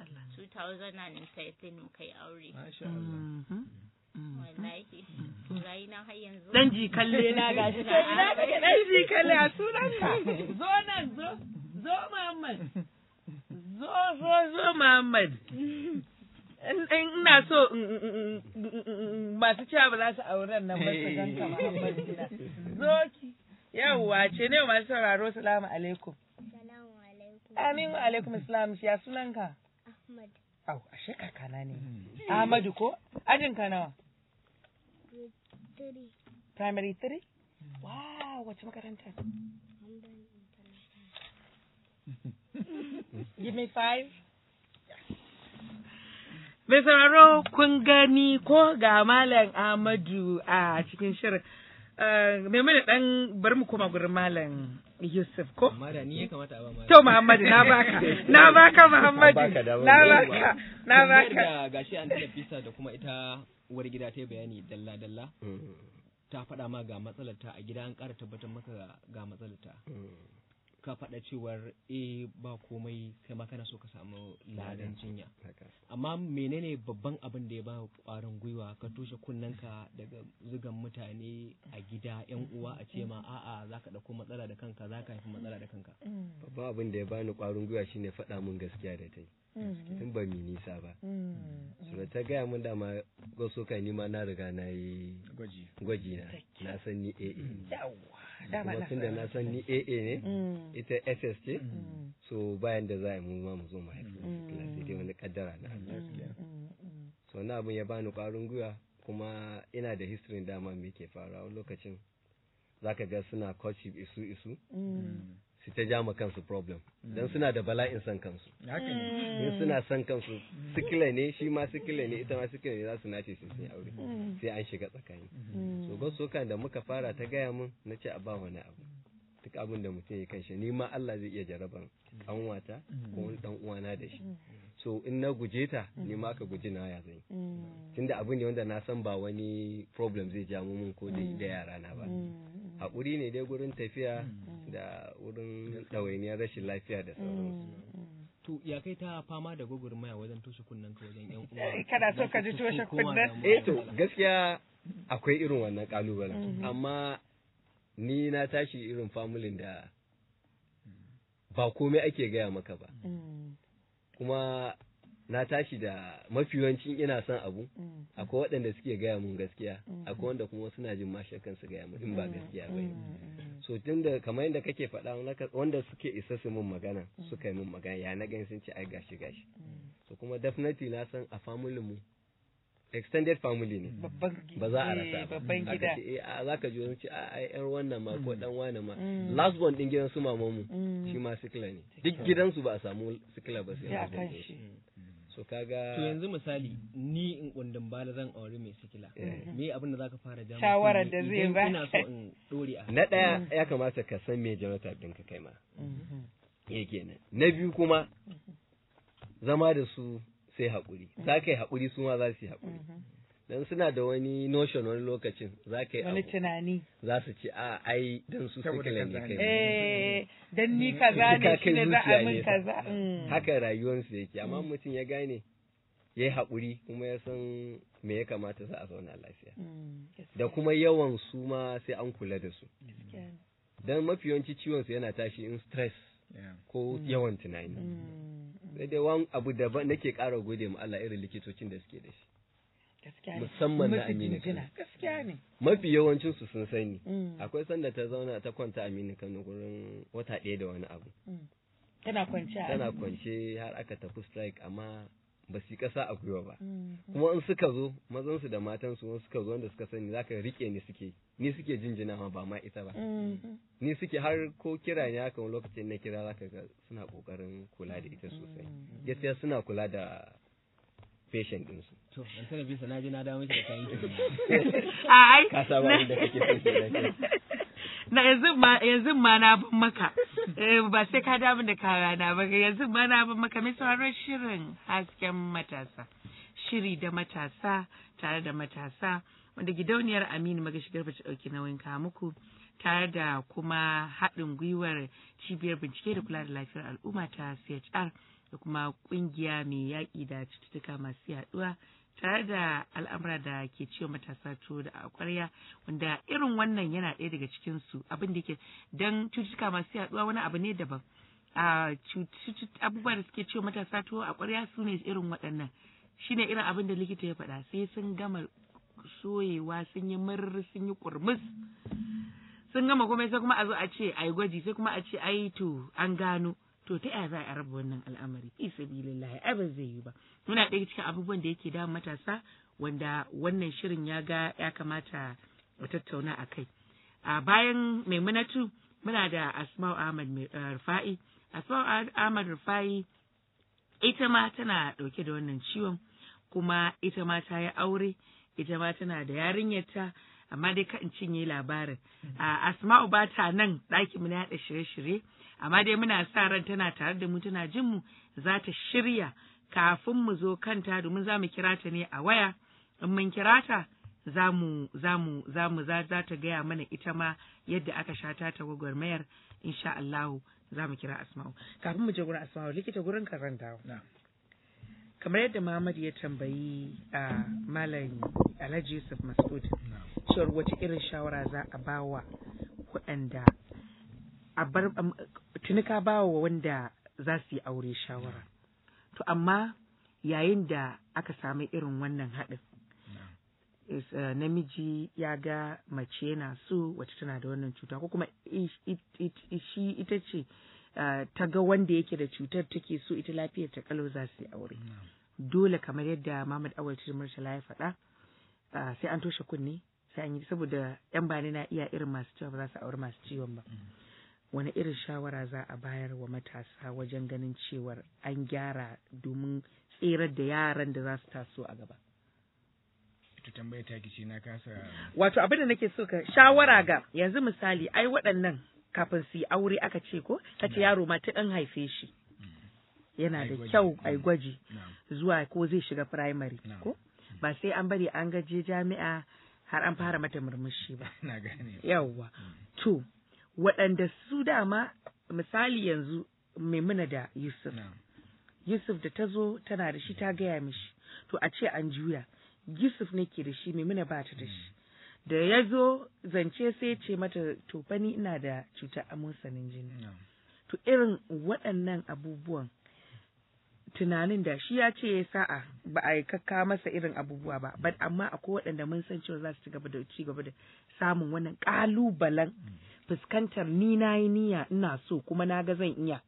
2013 muka yi aure wallahi rayu na har yanzu dan ji kalle na gashi na ina kake dan ji kalle a sunan ka zo nan zo zo Muhammad zo zo zo Muhammad ina so masu cewa ba za su auren nan ba su ganka Muhammad zo ki yawwa ce ne masu sauraro salamu alaikum Salamu alaikum. amin wa alaikum salam ya sunan ka Ahmad. au ashe kakana ne Ahmadu ko ajin ka nawa Three. primary 3 wow wace makaranta Hamdan International. Give me five. Mai sauraro kun gani ko ga Malam Ahmadu a cikin shirin. Mai mana ɗan bari mu koma gurin Malam Yusuf ko? amma da ni ya kamata a ba ma To Muhammadu na baka, na baka Muhammadu, na baka, na baka. da gashi an tada fisa da kuma ita uwar gida ta yi bayani dalla dalla ta faɗa ma ga matsalar ta a gida an ƙara tabbatar maka ga matsalar ta ka faɗa cewar eh ba komai kai ma kana so ka samu ladan jinya haka amma menene babban abin da ya ba ƙwarin gwiwa ka toshe kunnenka daga zugan mutane a gida yan uwa a ce ma a'a za ka ɗauko matsala da kanka za ka haifi matsala da kanka babban abin da ya bani kwarin gwiwa shine faɗa mun gaskiya da ta yi tun ba mi nisa ba so da ta gaya mun dama goso kai ni ma na riga na yi gwaji gwaji na na san ni AA ne Yawwa, dama kuma na tunda na san ni AA ne Mm. ita SS ce Mm. so bayan da za a yi mu ma mu zo mu haifi sikila sai dai wani kaddara na Allah Mm, mm. so wani abin ya bani kwarin gwiwa kuma ina da history dama me ke faruwa wani lokacin zaka ga suna courtship isu isu Mm. su ta ja ma kansu problem dan suna da bala'in san kansu haka ne in suna son kansu sikila ne shi ma sikila ne ita ma sikila ne za su nace su sun yi aure sai an shiga tsakani so gosokan da muka fara ta gaya mun na ce a ba wani abu duk abin da mutum ya kanshi ni ma Allah zai iya jaraban kanwata ko wani dan uwana da shi so in na guje ta ni ma aka guji na ya zan yi Mm. tunda abu ne wanda na san ba wani problem zai ja mu mun ko da da yara na ba Mm. haƙuri ne dai gurin tafiya da wurin ɗawainiyar rashin lafiya da sauransu to ya kai ta fama da gwagwarmaya wajen toshe kunnenka wajen yan uwa Eh, kana so ka ji Su toshe koma kunnen? da eh to matsala. gaskiya akwai irin wannan kalubalen amma ni na tashi irin familin da ba komai ake gaya maka ba Mm. kuma na tashi da mafi yawancin ina son abu Mm. akwai waɗanda suke gaya mun gaskiya akwai wanda kuma suna jin mashakan su gaya mun in ba gaskiya ba ne so tun da kamar yadda kake faɗa naka- wanda suke isa su mun magana suka yi mun magana ya na gani sun ce ai gashi gashi so kuma definitely na san a family mu extended family ne Babban ba za a eh, rasa ba babban Aka gida. ce eh a za ka ji wani ce a ai yar wannan ma ko dan wani ma Mm. last born din gidan su maman mu Mm. shi ma sikila ne duk gidansu ba a samu sikila ba sai Sai a last born kan din shi. shi so kaga to yanzu misali ni in kundin bala zan aure mai sikila me abin da zaka fara ja Shawarar da zai idan ba. ina so in dore a na ɗaya ya kamata ka san me genotype ɗinka kai ma Mhm. ya kenan na biyu kuma zama da su sai haƙuri za ka yi haƙuri su ma za su yi haƙuri dan suna da wani notion wani lokacin za ka yi Wani abu tunani. za su ce a ai dan su Saboda sikila ne kaza kai ne. Eh, dan ni kaza ne Ka shi kai ne za a zuciya min nesa. kaza. Mm. haka rayuwarsu yake amma mutum ya gane ya yi haƙuri kuma ya san me ya kamata za a zauna lafiya Mm. da kuma yawan su ma sai an kula da su Gaskiya ne. dan mafi yawanci ciwon su yana tashi in stress Yeah. ko yawan tunani Mm. sai dai wani abu daban nake ƙara gode ma Allah irin likitocin da suke da shi Gaskiya ne. Musamman na Musu Aminu jinjina. Kano. Gaskiya ne. mafi yawancin su sun sani Mm. akwai sanda ta zauna ta kwanta Aminu Kano gurin wata ɗaya da wani abu Mm. Tana kwanciya. tana kwance har aka tafi strike amma ba su yi ƙasa a gwiwa ba Mm. kuma in suka zo mazansu da matansu wani suka zo wanda suka sani zaka rike ni suke ni suke jinjina ma ba ma ita ba Mm. ni suke har ko kira ne haka wani lokacin na kira zaka ga suna kokarin kula da ita sosai gaskiya suna kula da patient din su to an tana bisa na ji na dawo miki da kayan ki Ai. ka saba inda kake so kenan kai. Na yanzu ma yanzu ma na ban maka. Eh, ba sai ka damu da kayana ba yanzu ma na ban maka mai sauraron shirin hasken matasa. Shiri da matasa tare da matasa wanda gidauniyar Aminu Magashi Garba ta ɗauki nauyin kawo muku tare da kuma haɗin gwiwar cibiyar bincike da kula da lafiyar al'umma ta CHR da kuma ƙungiya mai yaƙi da cututtuka masu yaɗuwa tare da al'amura da ke ciwo matasa to da a ƙwarya wanda irin wannan yana ɗaya daga cikin su abin da ke don cututtuka masu yaɗuwa wani abu ne daban a abubuwa da suke ciwo matasa to a ƙwarya su ne irin waɗannan shine irin abin da likita ya faɗa sai sun gama soyewa sun yi murr sun yi kurmus sun gama komai sai kuma a zo a ce ai gwaji sai kuma a ce ai to an gano to ta yaya za a raba wannan al'amari fi sabilillahi ai ba zai yi ba muna ɗaya cikin abubuwan da yake da matasa wanda wannan shirin ya ga ya kamata mu tattauna a kai a bayan maimunatu muna da asma'u ahmad rufa'i asma'u ahmad rufa'i ita ma tana ɗauke da wannan ciwon kuma ita ma ta yi aure ita ma tana da yarinyarta amma dai ka in cinye labarin a asma'u ba ta nan ɗaki mu na yaɗa shirye-shirye amma dai muna sa ran tana tare da mu tana jin mu za ta shirya kafin mu zo kanta domin za mu kira ta ne a waya in mun kira ta za mu za mu za mu za za ta gaya mana ita ma yadda aka sha ta ta gwagwarmayar insha Allahu za mu kira Asma'u kafin mu je gurin Asma'u likita gurin karanta kamar yadda Muhammad ya tambayi a Malam Alhaji Yusuf Mas'ud cewar wace irin shawara za a bawa waɗanda a bar tuni ka bawa wanda za su yi aure shawara to amma yayin da aka sami irin wannan haɗin is, uh, namiji ya ga mace yana so wacce tana da wannan cuta ko kuma shi ita ce uh, ta ga wanda yake da cutar take so ita lafiyar ta kalau za su yi aure dole kamar yadda Muhammad Awal Murtala ya faɗa uh, sai an toshe kunne sai an yi saboda yan bani na iya irin masu cewa ba za su aure masu ciwon ba wani irin shawara za a bayar wa matasa wajen ganin cewar an gyara domin tserar da yaran da za su taso a gaba ita tambaya ta kici na kasa wato abin da nake so ka shawara ga yanzu misali ai waɗannan kafin su yi aure aka ce ko ka ce yaro ma ta ɗan haife shi yana da kyau ai gwaji zuwa ko zai shiga primary ko ba sai an bari an gaje jami'a har an fara mata murmushi ba na gane yawwa to waɗanda su dama misali yanzu maimuna da yusuf yusuf da ta zo tana da shi ta gaya mishi to a ce an juya yusuf ne ke da shi maimuna ba ta da shi da ya zo zance sai ya ce mata to fa ni ina da cutar amosanin jini to irin waɗannan abubuwan tunanin da shi ya ce ya sa'a ba a yi kakka masa irin abubuwa ba but amma akwai waɗanda mun san cewa za su ci gaba da ci gaba da samun wannan ƙalubalen fuskantar ni na yi niyya ina so kuma na ga zan iya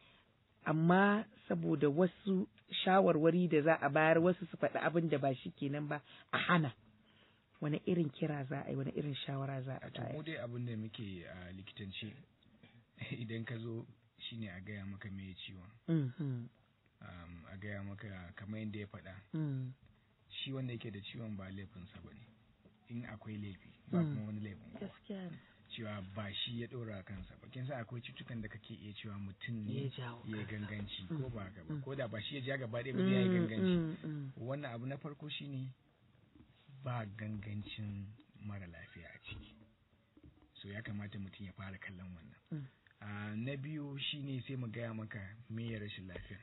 amma saboda wasu shawarwari da za a bayar wasu su faɗi abin da ba shi kenan ba a hana wani irin kira za a yi wani irin shawara za a bayar mu dai abin da muke a likitanci idan ka zo shine a gaya maka me ciwon a gaya maka kamar yadda ya faɗa shi wanda yake da ciwon ba laifinsa ba ne in akwai laifi ba kuma wani laifin kowa cewa ba shi ya ɗora kansa ba kin san akwai cutukan da kake iya cewa mutum ne ya ganganci ko ba haka ba ko da ba shi ya ja gaba ɗaya ba ya yi ganganci wannan abu na farko shine ba gangancin mara lafiya a ciki so ya kamata mutum ya fara kallon wannan na biyu shine sai mu gaya maka me ya rashin lafiya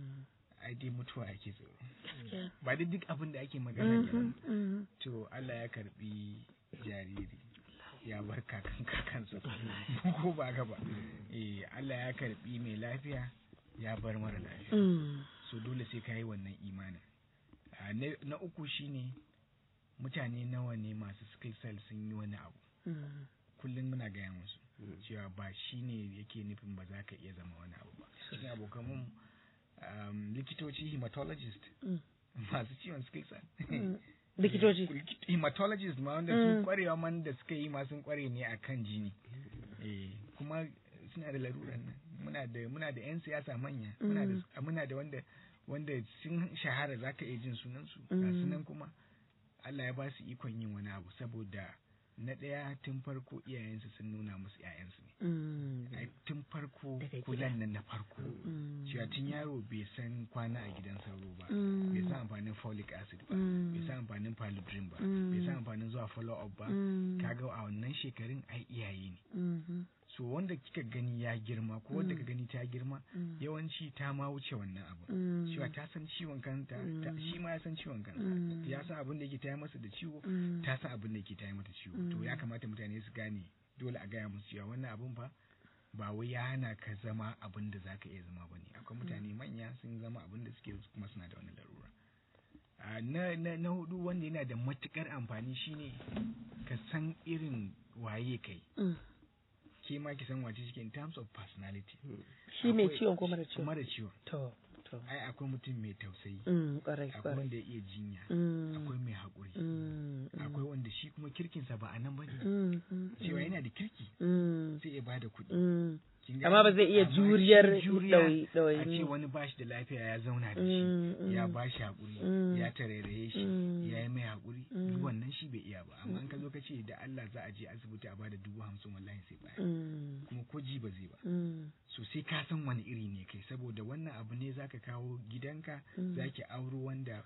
ai dai mutuwa ake tsoro ba dai duk abin da ake magana kenan to Allah ya karbi jariri ya bar kakan kakansa ko ba haka ba eh Allah ya karbi mai lafiya ya bar mara lafiya so dole sai ka yi wannan imanin na uku shine mutane nawa ne masu skill cell sun yi wani abu kullum muna gaya musu cewa ba shi ne yake nufin ba za ka iya zama wani abu ba cikin abokan mun likitoci hematologist masu ciwon skill cell likitoci hematologist ma wanda sun kwarewa man da suka yi ma sun kware ne a kan jini kuma suna da laruran nan muna da muna da yan siyasa manya muna da muna da wanda wanda sun shahara zaka iya jin sunan su ga sunan kuma Allah ya ba su ikon yin wani abu saboda na ɗaya tun farko iyayensu sun nuna musu ‘ya'yansu ne. Tun farko kulan nan na farko. Cewa tun yaro bai san kwana a gidan sauro ba, bai san amfanin folic acid ba, bai san amfanin paludrin ba, bai san amfanin zuwa follow up ba, kaga a wannan shekarun ai iyaye ne. So wanda kika gani ya girma ko wanda ka gani ta girma yawanci ta ma wuce wannan abu. Cewa ta san ciwon kanta, shi ma ya san ciwon kansa. Ya san abin da yake ta masa da ciwo, ta san abin da yake ta mata ciwo. to ya kamata mutane su gane dole a gaya musu cewa wannan abun fa ba wai ya hana ka zama abin da zaka iya zama bane akwai mutane manya sun zama abin da suke kuma suna da wani larura na, na, na hudu wanda yana da matukar amfani shine ka san irin waye kai ke ma ki san wace shi in terms of personality shi mai ciwon ko mara ciwon mara ciwon to ai akwai mutum mai tausayi akwai wanda ya iya jinya akwai mai haƙuri akwai wanda shi kuma kirkinsa ba a nan ba ne cewa yana da kirki sai ya bada kuɗi amma ba zai iya juriyar a ce wani bashi da lafiya ya zauna da shi ya bashi haƙuri ya tarairaye shi ya yi mai haƙuri duk wannan shi bai iya ba amma an ka zo ka ce da Allah za a je asibiti a bada dubu hamsin wallahi sai baya kuma ko ji ba zai ba so sai ka san wani iri ne kai saboda wannan abu ne zaka kawo gidanka zaki auro wanda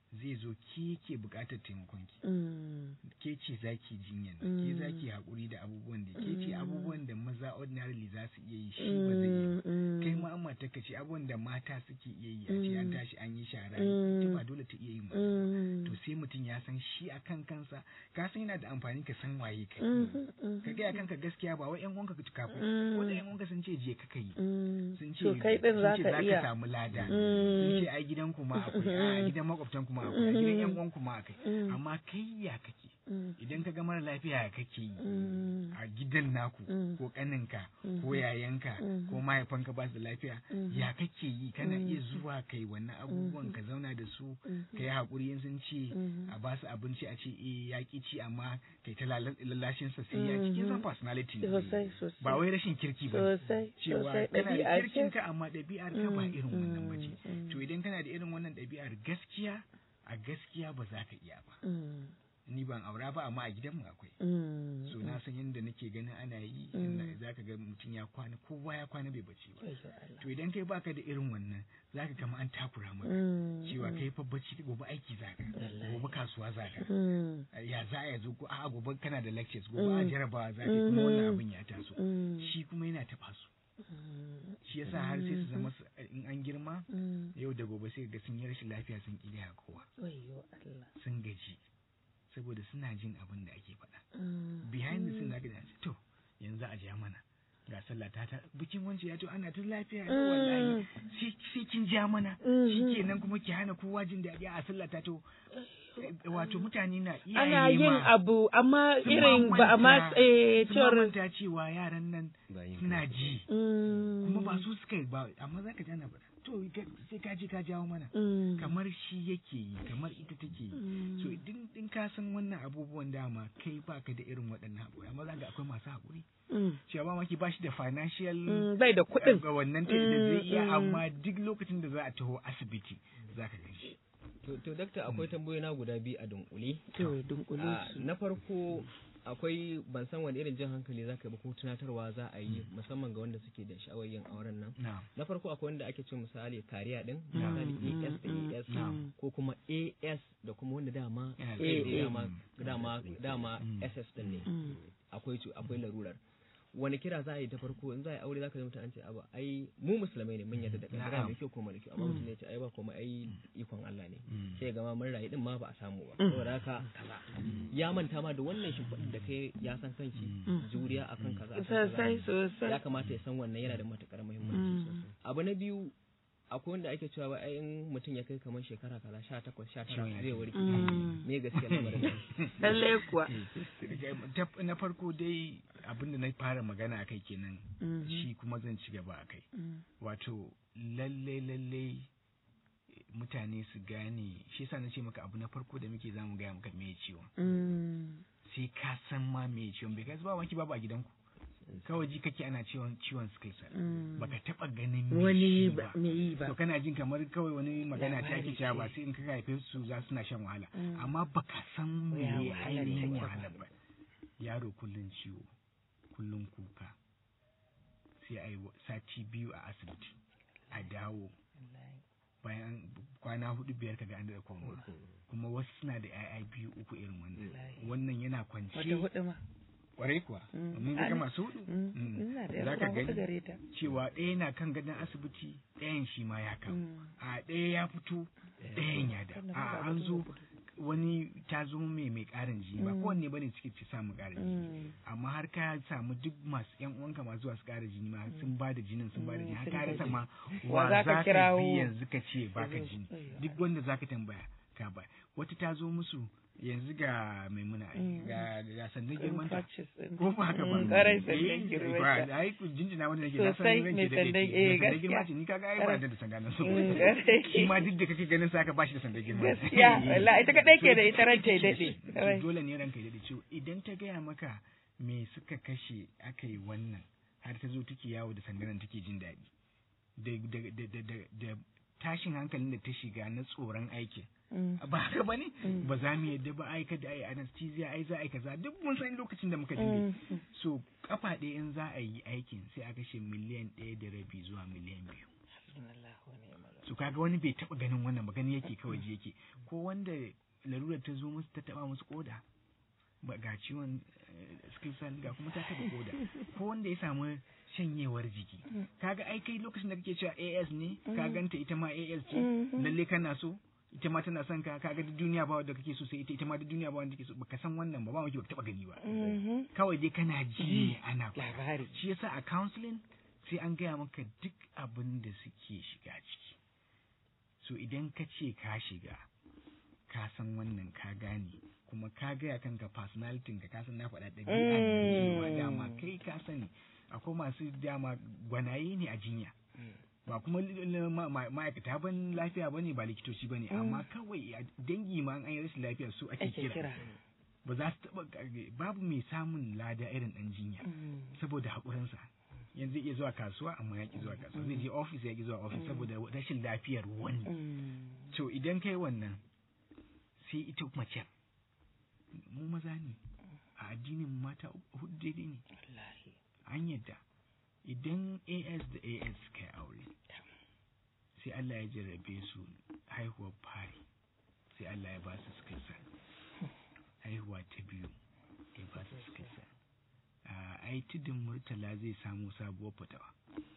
zai zo ke ke buƙatar taimakon ki Mm. ke ce zaki jinyar nan ke zaki haƙuri da abubuwan da ke ce abubuwan da maza ordinarily za su iya yi shi ba zai iya ba. Mm. kai ma amma ta ce abubuwan da mata suke iya yi a ce an tashi an yi shara Mm. ita ba dole ta iya yin wannan Mm. to sai mutum ya san shi a kan kansa ka san yana da amfani ka san waye kai Mhm, mhm. ka gaya kanka gaskiya ba wai yan uwanka ka kafin Mm. ko da yan uwanka sun ce je ka kai Mm. sun ce To kai din za sun ce ka iya. samu lada Mm. sun ce ai gidan kuma akwai a gidan makwabtan kuma akwai a gidan yan uwan kuma akwai Mm. amma kai ya kake Mm. idan ka ga mara lafiya ya kake yi Mm. a gidan naku Mm. ko kaninka Mhm. ko yayanka Mhm. ko mahaifanka ba su da lafiya Mhm. ya kake yi kana Mhm. iya zuwa kai wannan abubuwan ka zauna da su Mhm. ka yi haƙuri in sun ce Mhm. a ba su abinci a ce eh ya ƙi ci amma kai ta lala- lallashin sa sai ya ci kin san personality ne Sosai sosai. ba wai rashin kirki ba Sosai cewa sosai kana da ɗabi'a kirkin ce. ka amma ɗabi'ar ka ba Mm, irin wannan mm, ba ce mm. to idan kana da irin wannan ɗabi'ar gaskiya a gaskiya ba za ka iya ba Mm. ni ban aura ba amma a gidanmu akwai Mm. so na san yadda nake ganin ana yi Mm. za ka ga mutum ya kwana kowa ya kwana bai bacci ba Wayyo Allah. to idan kai baka da irin wannan za ka kama an takura maka Mm. cewa kai fa bacci gobe aiki za ka gobe kasuwa za ka Mm. ya za a zo ko a gobe kana da lectures gobe a Mm. jarabawa za ka yi, kuma wannan Mhm. abin ya taso Mm. shi kuma yana taɓa su Mm. shi yasa har sai su zama su- in an girma Mm. yau da gobe sai ga sun yi rashin lafiya sun ƙi gaya kowa Wayyo Allah. sun gaji saboda suna jin abin da ake faɗa Mm. behind the scene zaka ji an ce, to yanzu a ja mana ga sallah ta ta bikin wance ya to ana tun lafiya ne wallahi sai sai kin ja mana Mhm. shikenan kuma ki hana kowa jin daɗi a sallah ta to wato mutane na iya Ana yin abu amma sun irin ba a ma manta- eh sun cewar manta cewa yaran nan Bayin suna kansu. ji Mm. kuma ba su suka yi ba amma zaka ji ana faɗa to ka- sai ka je ka jawo mana Mm. kamar shi yake yi kamar ita take yi Mm. so din din ka san wannan abubuwan dama kai baka da irin waɗannan haƙuri amma za ga akwai masu haƙuri Mm. cewa ba maki bashi da financial Mm. Bai da kuɗin. ga wannan ta da zai iya Mm, mm. amma duk lokacin da za a taho asibiti za ka gan shi To, to dakta akwai tambayoyi na guda biyu a dunkule. To dunkule Ah, su. na farko akwai ban san wani irin jan hankali za ka yi ba ko tunatarwa za a yi musamman ga wanda suke da sha'awar yin auren nan. na Na farko akwai wanda ake ce misali kariya din, Na'am. misali AS da AS Na'am. ko kuma AS da kuma wanda dama Yana da kai A, tsaye A. dama dama dama Mm. SS din ne. Mm. akwai cu- akwai larurar wani kira za a yi ta farko in za a yi aure za ka ji mutum an ce abu ai mu musulmai ne mun yadda da kaddara Na'am. mai kyau ko mara kyau amma mutum ne ya ce ai ba kuma ai ikon Allah ne Mm. sai ga ma mun rayu din ma ba a samu ba saboda haka kaza ya manta ma da wannan shimfiɗin da kai ya san kanshi juriya akan kaza akan kaza. Sosai sosai. ya kamata ya san wannan yana da matukar muhimmanci sosai abu na biyu akwai wanda ake cewa wai ai in mutum ya kai kamar shekara kaza sha takwas sha tara zai warke Mm. me gaskiya lamarin nan? Lallai kuwa. Ta- na farko dai abinda na fara magana a kai kenan Mhm. shi kuma zan ci gaba a kai Mm. wato lalle lalle mutane su gane shi yasa na ce maka abu na farko da muke zamu gaya maka me ciwon Mm. sai ka san ma me ciwon bai kai ba wanki babu a gidanku kawai ji kake ana ciwon ciwon sickle cell Mm. baka taba ganin me Wani shi ba me yi ba. to kana jin kamar kawai wani magana ta Labari ake cewa ce. ba sai in ka haife su za su na shan wahala Mm. amma baka san me Ya wahalar ainihin take ba. wahalar ba yaro kullun ciwo kullun kuka sai a yi wa- sati biyu a asibiti a dawo bayan kwana hudu biyar kaga an da koma kuma wasu suna da 'ya'ya biyu uku irin wannan wannan yana Wata kwance hudu ma. kwarai kuwa Mm. mun ga Ana- masu hudu Mm. Mm. Ina da Za yarda ka hudu gani gare ta. cewa ɗaya na kan gadon asibiti ɗayan shi ma ya kamu Mm. a ɗaya ya fito ɗayan ya da Sannan a ba an mutum zo ya fito. wani ta zo mai mai ƙarin jini ba Mm. kowanne bane suke ci samu ƙarin jini Mm. amma har ka samu duk masu yan uwanka masu zuwa su ƙara jini ma sun ba da jinin sun ba da jini har ka rasa ma Wa wa za ka za ka kirawo? bi yanzu ka ce baka Yanzu, jini ayyo. duk wanda za ka tambaya ka ba wata ta zo musu yanzu ga maimuna ai, Mm. ga ga sandan girman ta Practice ɗin. ko ba haka ba Mm, ƙwarai Eh, sandan girman ba, ta. ai ku jinjina wanda nake na san Sosai, ranke mai da sandan- dake. eh, Mai sandan girma gaskiya. ce ni kaga ai ba da da sanda na so Mm, ƙwarai. shi ma duk da kake ganin sa ka bashi da sandan girma Gaskiya, wallahi ita kaɗai ke da ita ran ta ya daɗe. To Ƙwarai. dole ne ranka ya daɗe ciwo idan ta gaya maka me suka kashe aka yi wannan har ta zo take yawo da sandanan take jin daɗi da da da da da da tashin hankalin da ta shiga na tsoron aikin Mm. ba haka bane Mm. ba za mu yadda ba ai kada ai anesthesia ai za a yi kaza duk mun san lokacin da muka dinga Mm. so kafa ɗaya in za a yi aikin sai a kashe miliyan ɗaya da rabi zuwa miliyan biyu su kaga wani bai taba ganin wannan ba gani yake kawai ji yake ko wanda larurar ta zo musu ta taba musu koda ba ga ciwon skill cell ga kuma ta taba koda ko wanda ya samu shanyewar jiki kaga ai kai lokacin da kake cewa AS ne ka ganta ita ma AS ce lalle kana so ita ma tana son ka kaga duk duniya ba wanda kake so sai ita ita ma duk duniya ba wanda kake so baka san wannan ba ba wanda baka taba gani ba kawai dai kana ji ana labari shi yasa a counseling sai an gaya maka duk abin da suke shiga ciki so idan ka ce ka shiga ka san wannan ka gane kuma ka gaya kanka personality ka ka san na faɗa ɗabi'a ne cewa dama kai ka sani akwai masu dama gwanaye ne a jinya ba kuma ma'aikata ban lafiya ba ne ba likitoci ba ne amma kawai a dangi ma an yi rashin lafiya su ake kira ba za su taɓa babu mai samun lada irin ɗan jinya saboda haƙurinsa yanzu zai iya zuwa kasuwa amma ya ki zuwa kasuwa zai je ofis ya ki zuwa ofis saboda rashin lafiyar wani to idan kai wannan sai ita mace mu maza ne a addinin mata hudu daidai ne an yadda idan as da as suka yi aure sai Allah ya jarrabe su haihuwar fari sai Allah ya ba su skilsa haihuwa ta biyu ya ba su skilsa ai tudun murtala zai samu sabuwar fatawa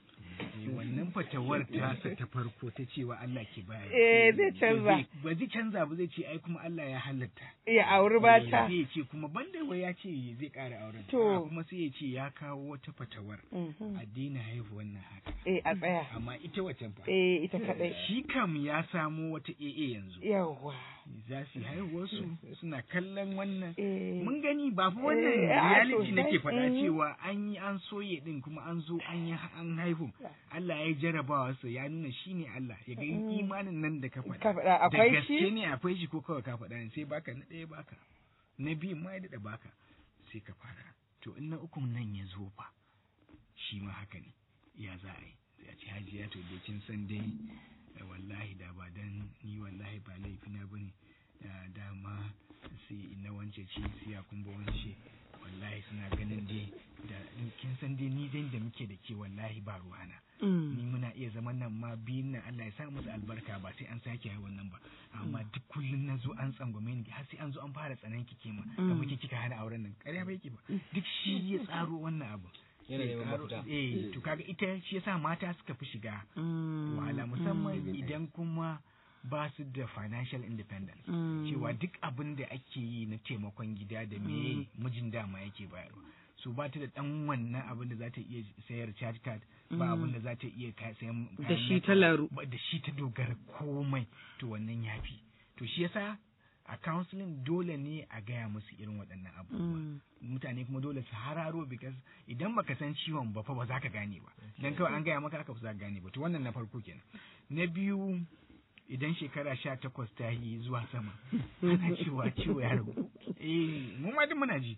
wannan fatawar tasa ta farko ta cewa Allah ke baya eh zai canza ba zai canza ba zai ce ai kuma Allah ya halatta ya auri bata zai ce kuma banda wai ya ce zai ƙara auren To. kuma sai ya ce ya kawo wata fatawar a daina haihu wannan haka eh a tsaya amma ita wacan fa eh ita kadai shi kam ya samo wata AA yanzu yawa za su yi haihuwarsu suna kallon wannan eh mun gani ba fa wannan Eh, a reality sosai. nake faɗa Mhm. cewa an yi an soye din kuma an zo an yi an haihu Allah ya jarabawa sa ya nuna shine Allah ya ga imanin nan da ka faɗa ka faɗa da akwai gaske shi ne akwai shi ko kawai ka faɗa ne sai baka na ɗaya baka na biyu ma ya daɗa baka sai ka fara to in na ukun nan ya zo fa shi ma haka ne ya za a yi sai a ce hajiya to dai kin san dai eh, wallahi da ba dan ni wallahi ba laifina bane da dama sai ina wance ce sai ya kumba wance wallahi suna ganin dai da kin san dai ni dai da muke da ke wallahi ba ruwana ni muna iya zaman nan ma biyun nan Allah ya sa musu albarka ba sai an sake yi wannan ba amma duk kullun na zo an tsangwame ni har sai an zo an fara tsanan ki kema kamar ki kika hana auren nan ƙarya bai ki ba duk shi ya tsaro wannan abu Yana Sai neman tsaro- mafita. eh to kaga ita shi yasa mata suka fi shiga wahala musamman idan kuma ba su da financial independence cewa duk abin da ake yi na taimakon gida da me mijin dama yake bayarwa so ba ta da dan wannan abin da za ta iya sayar charge card ba abin da za ta iya ka- sayan da kayan shi nata, ta laru ba da shi ta dogara komai to wannan yafi to shi yasa a counseling dole ne a gaya musu irin waɗannan abubuwa mutane kuma dole su hararo because idan baka san ciwon ba fa ba za ka gane ba dan kawai an gaya maka haka ba za ka gane ba to wannan na farko kenan na biyu idan shekara sha takwas ta yi zuwa sama ana cewa ciwo ya ragu eh mu ma duk muna ji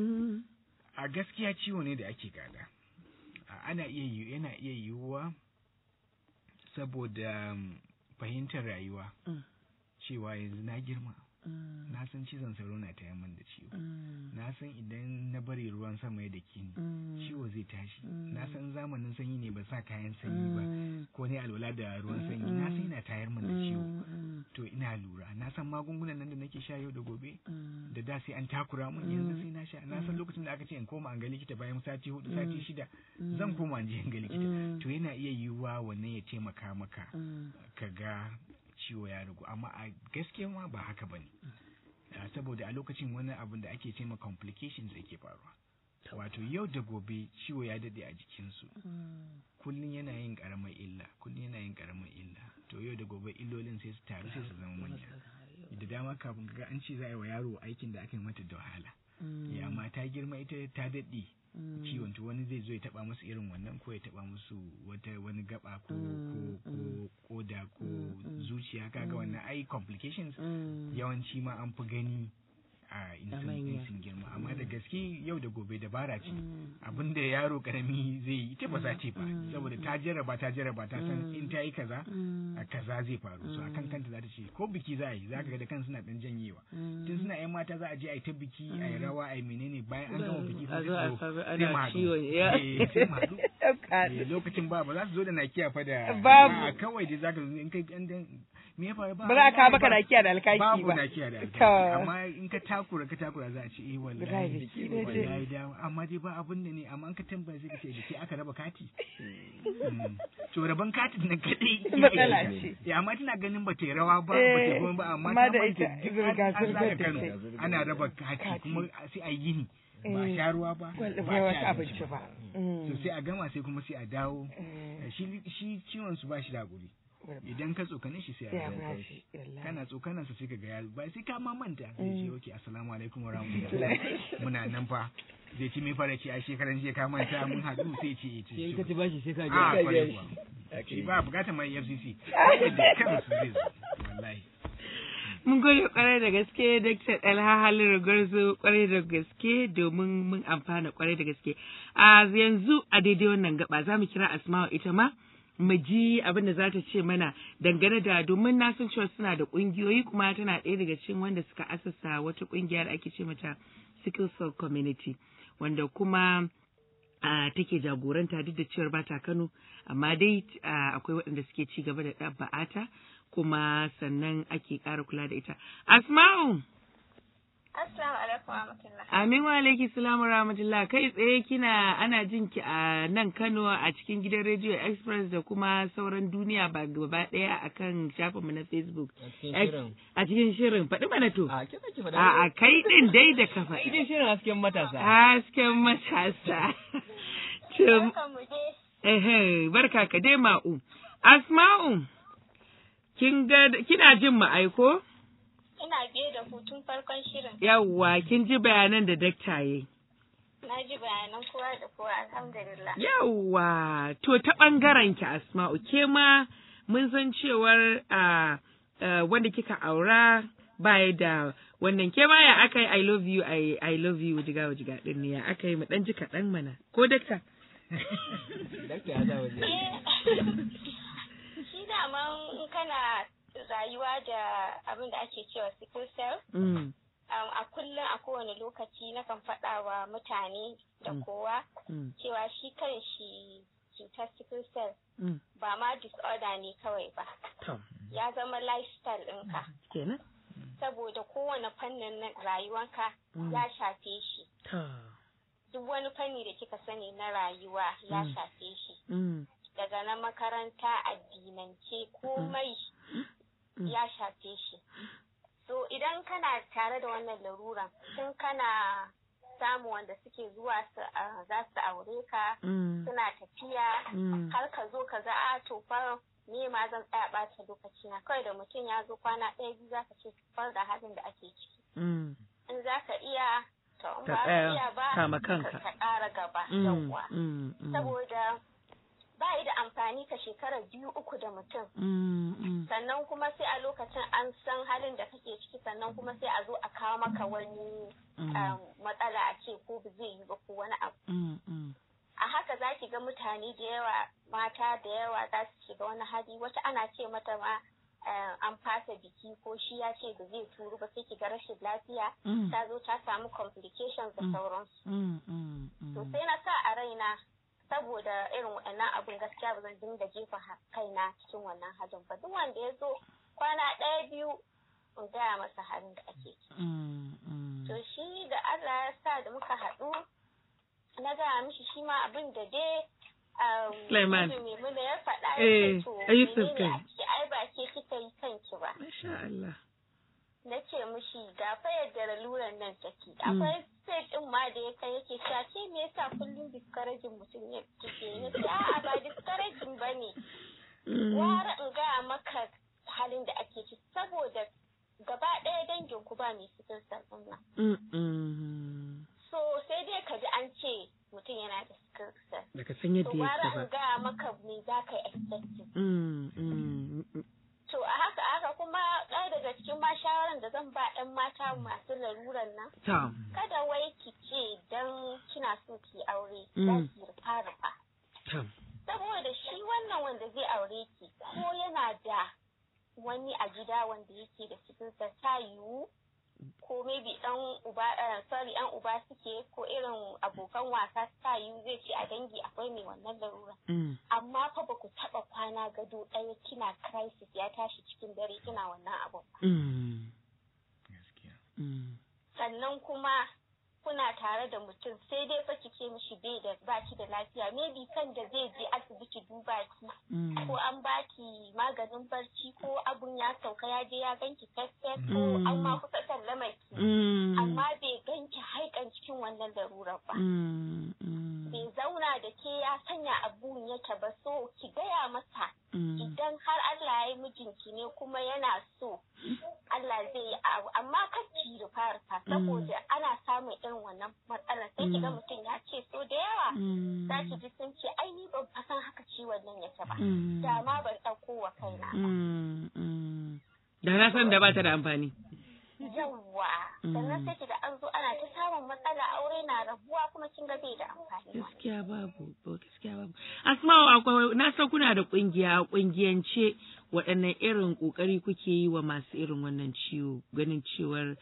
a gaskiya ciwo ne da ake gada A- ana iya yi yana iya yiwuwa saboda um, fahimtar rayuwa cewa yanzu na girma na san cizon sauro na taya min da ciwo na san idan na bari ruwan sama ya dake ni ciwo zai tashi na san zamanin sanyi ne ba sa kayan sanyi ba ko ne alwala da ruwan sanyi na san yana tayar min da ciwo to ina lura na san magungunan nan da nake sha yau da gobe da da sai an takura mun yanzu sai na sha na san lokacin da aka ce in koma an ga likita bayan sati hudu sati shida zan koma in je in ga likita to yana iya yiwuwa wannan ya taimaka maka ka ga ciwo ya ragu amma a gaskiya ma ba haka bane Ah, saboda a lokacin wani abin da ake ce ma complications yake faruwa wato yau da gobe ciwo ya dade a jikinsu kullum yana yin karamar illa kullum yana yin karamar illa to yau da gobe illolin sai su taru sai su zama manya da dama kafin ga an ce za a yi wa yaro aikin da aka yi mata da wahala ya amma ta girma ita ta daɗe ciwon to wani zai zo ya taba musu irin wannan ko ya taba musu wata wani gaba ko ko ko koda ko zuciya kaga wannan ai complications yawanci ma an fi gani a in sun in sun girma amma da gaske yau da gobe dabara ce abinda yaro karami zai yi ita ba za ce ba saboda ta jarraba ta jarraba ta san in ta yi kaza a kaza zai faru so akan kanta za ta ce ko biki za a yi za ka ga da kan suna dan janyewa tun suna yan mata za a je a yi ta biki a yi rawa a yi menene bayan an gama biki A sai zo a su zo, samu sai ana mu haɗu. ciwon ya. Eh, sai mu haɗu ɗauka Eh, lokacin ba ba za su zo da nakiya fa da Babu. a kawai dai zaka zo in kai in dan me ya faru ba za a kawo maka nakiya da alkaki babu ba nakiya da alkaki To. amma in ka takura ka takura za a ce eh Wallahi, wallahi shi ne dai. wallahi da amma dai ba abun da ne amma in ka tambaya sai ka ce da ke aka raba kati Mm. to raban katin nan kadai Matsala ce. ya amma tana ganin ba ta yi rawa ba ba ta Eh, yi komai ba amma amma ta da manta ita duk an- an zirga-zirgar zaga da Kano ta ana raba kati Kati. kuma sai a yi yini ba a Eh. sha ruwa ba Wal- ba bai a wasu ci abinci ba so sai a gama sai kuma sai a dawo Eh. shi shi ciwon su ba shi da guri idan ka tsokane shi sai sai a a dawo bashi wallahi. kana tsokanan sa sai ka ga ya ba sai ka ma manta sai ce okay assalamu alaikum wa rahmatullahi muna nan fa zai ci mai fara ce a shekaran jiya ka manta mun haɗu sai ce ce sai ka ci bashi sai ka a biya kwarai kuwa shi ba bukatar mai FCC da kansu zai zo wallahi Mun gode kwarai da gaske Dr. Dalha Haliru Garzo kwarai da gaske domin mun amfana kwarai da gaske. A yanzu a daidai wannan gaba za mu kira Asma'u ita ma mu ji abin da za ta ce mana dangane da domin na san cewa suna da kungiyoyi kuma tana ɗaya daga cikin wanda suka asasa wata kungiya da ake ce mata Sickle Cell Community wanda kuma a take jagoranta duk da cewar ba ta Kano amma dai a, akwai waɗanda suke ci gaba da ɗabba'ata kuma sannan ake ƙara kula da ita. Asma'u, Assalamu alaikum wa rahmatullah. amin wa alaiki salamu rahmatullah kai tsaye kina ana jin ki a nan Kano a cikin gidan Radio Express da kuma sauran duniya ba gaba ɗaya akan shafinmu na Facebook. a cikin shirin A cikin shirin faɗi mana to. a ke ki faɗa A a kai ɗin dai da ka faɗi. cikin shirin hasken matasa Hasken matasa. To, Barkanmu dai. Ehe, barka ka dai ma'u. Asma'u, kin ga kina jin mu aiko? Ina biye da hutun farkon shirin. Yawwa, kin ji bayanan da dakta yayi. Na ji bayanan kowa da kowa alhamdulillah. Yawwa, to ta ɓangaren ki Asma'u, ke ma mun san cewar a wanda kika aura baya da wannan ke ma ya aka yi I love you I, I love you jiga jiga din ne ya aka yi mu dan ji kaɗan mana ko dakta? dakta ya sa waje Shi daman in kana rayuwa da abin da ake cewa sickle cell, Mm, um, a kullum a kowane lokaci nakan faɗa wa mutane da Mm. kowa mm, cewa shi kan shi cutar sickle cell mm. ba ma disorder ne kawai ba. To, Ya zama lifestyle ɗinka. kenan? Saboda kowane fannin na rayuwanka Mm. ya shafe shi. To, Duk wani fanni da kika sani na rayuwa ya Mm. shafe shi. mm, daga na makaranta addinance komai Mm. ya shafe shi so idan kana tare da wannan laruran tun kana samu wanda suke zuwa su a- za su aure ka mm, suna tafiya mm. har ka zo ka ga a to fa me ma zan tsaya ɓata lokaci na kawai da mutum ya zo kwana ɗaya biyu za ka ce far da halin da ake ciki Mm, in za ka iya to in Ka ba ka tsaya, iya ba kama ka kanka. ka ƙara gaba mm, yawwa mm, mm, saboda ba yi da amfani ka shekara biyu uku da mutum mm, mm. sannan kuma sai a lokacin an san halin da kake ciki sannan kuma sai a zo a kawo maka wani Mm. um, matsala a ce ko ba zai yi ba ko wani abu Mm, mm, a haka za ki ga mutane da yawa mata da yawa za su shiga wani hali wata ana ce mata ma um, an fasa biki ko shi ya ce ba zai turu ba sai ki ga rashin lafiya Mm. ta zo ta samu complications da Mm. sauransu mm, mm, to mm. sai na sa a raina saboda irin waɗannan abin gaskiya ba zan dinga jefa ha- kaina cikin wannan halin ba duk wanda ya zo kwana ɗaya biyu in gaya masa halin da ake ciki Mm, mm. to shi da Allah ya sa da muka haɗu na gaya mishi shi ma abin da dai um, Sulaiman. Yusuf Maimuna ya faɗa ya Eh, ce to a Yusuf menene kai. a ciki ai ba ke kika yi kanki ba Masha Allah. na ce mishi ga fa yadda laluran nan take akwai stage din ma da ya kai yake cewa ke me yasa kullum discouraging mutum ya kike ya ce a'a ba discouraging bane Mm, gwara in gaya maka halin da ake ciki saboda gaba ɗaya dangin ku ba mai cikin sarfin nan mm, mm. so sai dai ka ji an ce mutum yana da sickle cell Baka san to yadda gwara yake in ba. gaya maka me za ka yi expecting Mm, mm, mm, to a haka haka kuma ɗaya daga cikin ma shawaran da zan ba 'yan mata masu laruran nan To, kada wai ki ce dan kina so ki aure Mm. za ki rufa rufa to. saboda shi wannan wanda zai aure ki ko yana da wani a gida wanda yake da cikin sa ta yiwu ko maybe dan uba sorry yan uba suke ko irin abokan wasa ta yi zai ce a dangi akwai mai wannan larura amma fa ba ku taba kwana gado ɗaya kina crisis ya tashi cikin dare kina wannan abun sannan kuma kuna tare da mutum sai dai fa ki ce mishi bai da baki da lafiya maybe kan da zai je asibiti duba ki ko an baki maganin barci ko abun ya sauka ya je ya ganki fesfes ko an ma kusa sallama ki amma bai ganki haikan cikin wannan larurar ba bai zauna da ke ya sanya abun yake ba so ki gaya masa idan har Allah ya yi mijinki ne kuma yana so Allah zai yi abu amma kar ki rufa rufa saboda ana samun irin wannan matsalar sai ki ga mutum ya ce so da yawa za ki ji sun ce ai ni ban san haka ciwon nan yake ba da ma ban ɗauko wa kaina ba da na san da ba ta da amfani yawwa sannan sai ki da an zo ana ta samun matsala aure na rabuwa kuma kin ga bai da amfani gaskiya babu gaskiya babu asma'u akwai na san kuna da kungiya kungiyance waɗannan irin ƙoƙari kuke yi wa masu irin wannan ciwo ganin cewar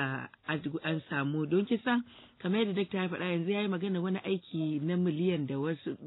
an samu don kisan kamar yadda dakta ya faɗa yanzu ya yi magana wani aiki na miliyan da wasu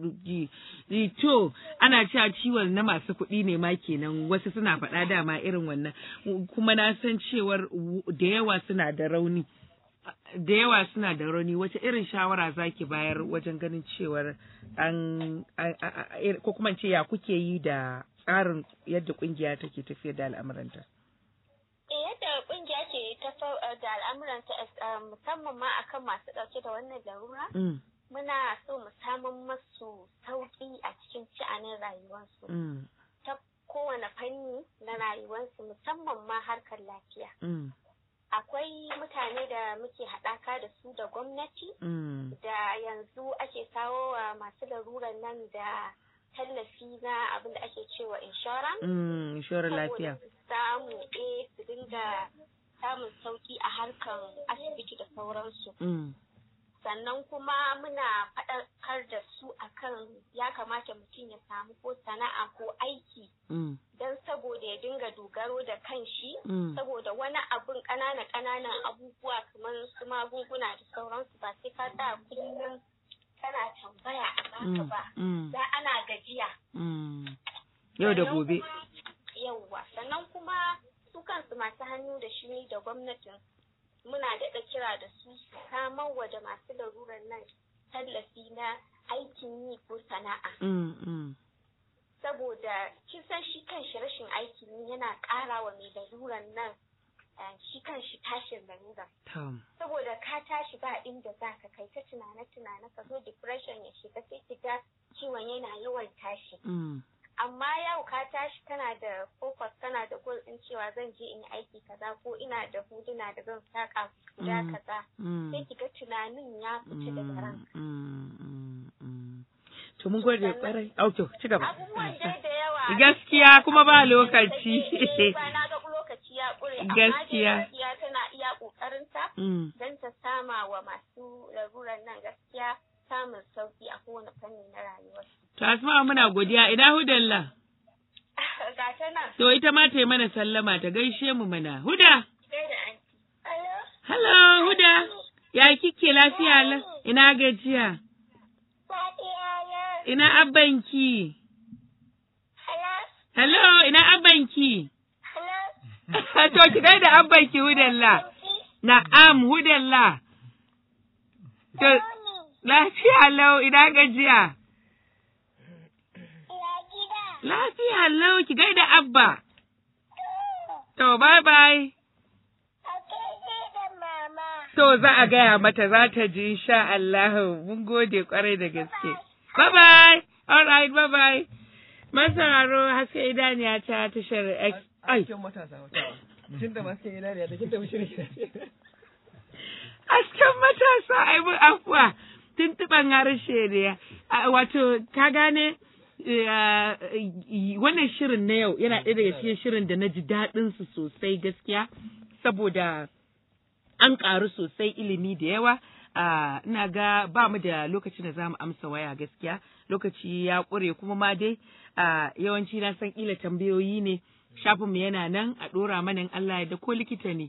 to ana cewa ciwon na masu kuɗi ne ma kenan wasu suna faɗa dama irin wannan kuma na san cewar da yawa suna da rauni da yawa suna da rauni wace irin shawara zaki bayar wajen ganin cewar an ko kuma ce ya kuke yi da tsarin yadda kungiya take tafiyar da al'amuranta? yadda kungiya ke tafiyar da al'amuranta musamman ma akan masu ɗauke da wannan larura muna so mu samun masu sauƙi a cikin sha'anin rayuwarsu ta kowane fanni na rayuwarsu musamman ma harkar lafiya akwai mutane da muke haɗaka da su da gwamnati da yanzu ake kawo wa masu larurar nan da tallafi na abin da ake cewa insurance. inshorar lafiya. samu eh su dinga samun sauki a harkar asibiti da sauransu. Sannan kuma muna faɗakar da su akan ya kamata mutum ya samu ko sana'a ko aiki don saboda ya dinga dogaro da kanshi saboda wani abun ƙananan ƙananan abubuwa kamar su magunguna da sauransu ba sai ka da kullum kana tambaya a baka ba da ana gajiya yau da gobe yauwa sannan kuma su kansu masu hannu da shuni da gwamnatin muna daɗa kira da su su samar wa da masu larurar nan tallafi na aikin yi ko sana'a saboda kisan shi kan shi rashin aikin yi yana ƙara wa mai larurar nan shi kan shi tashin larura. Saboda ka tashi ba inda za ka kai ta tunane-tunane ka zo depression ya shiga sai ki ga ciwon yana yawan tashi. Amma yau ka tashi kana da focus kana da goal din cewa zan je in yi aiki kaza ko ina da huduna da zan saka guda kaza. Sai ki ga tunanin ya fita daga ranka. To mun gode kwarai. Auto, ci gaba. Abubuwan dai da yawa. Gaskiya kuma ba lokaci. Ba na ga lokaci ya ƙure gaskiya gaskiya tana iya ƙoƙarinta don ta sama wa masu larurar nan gaskiya samun sauki a kowane fanni na rayuwar. To Asma muna godiya ina hudalla. Ga ta nan. To ita ma ta yi mana sallama ta gaishe mu mana. Huda. Hello. Hello Huda. Ya kike lafiya la? Ina gajiya. Ina abbanki. Hello, ina abbanki. To ki gaida abbanki hudalla. Na'am hudalla. To lafiya lau ina gajiya. Lafiya lau ki gaida abba. To bye bye. To za a gaya mata za ta ji insha Allah mun gode kwarai da gaske. Bye bye. All right, bye bye. Masararo haske idaniya ta tashar X. Ai. Hasken matasa wata. Tun da hasken idaniya ta kinta shirin Hasken matasa ai mun afuwa. Tuntuɓan harshe ne. Wato, ka gane wannan shirin na yau yana ɗaya daga cikin shirin da na ji daɗinsu sosai gaskiya saboda an ƙaru sosai ilimi da yawa. ina ga ba mu da lokacin da za mu amsa waya gaskiya lokaci ya ƙure kuma ma dai yawanci na san ƙila tambayoyi ne shafinmu yana nan a ɗora mana in Allah ya da ko likita ne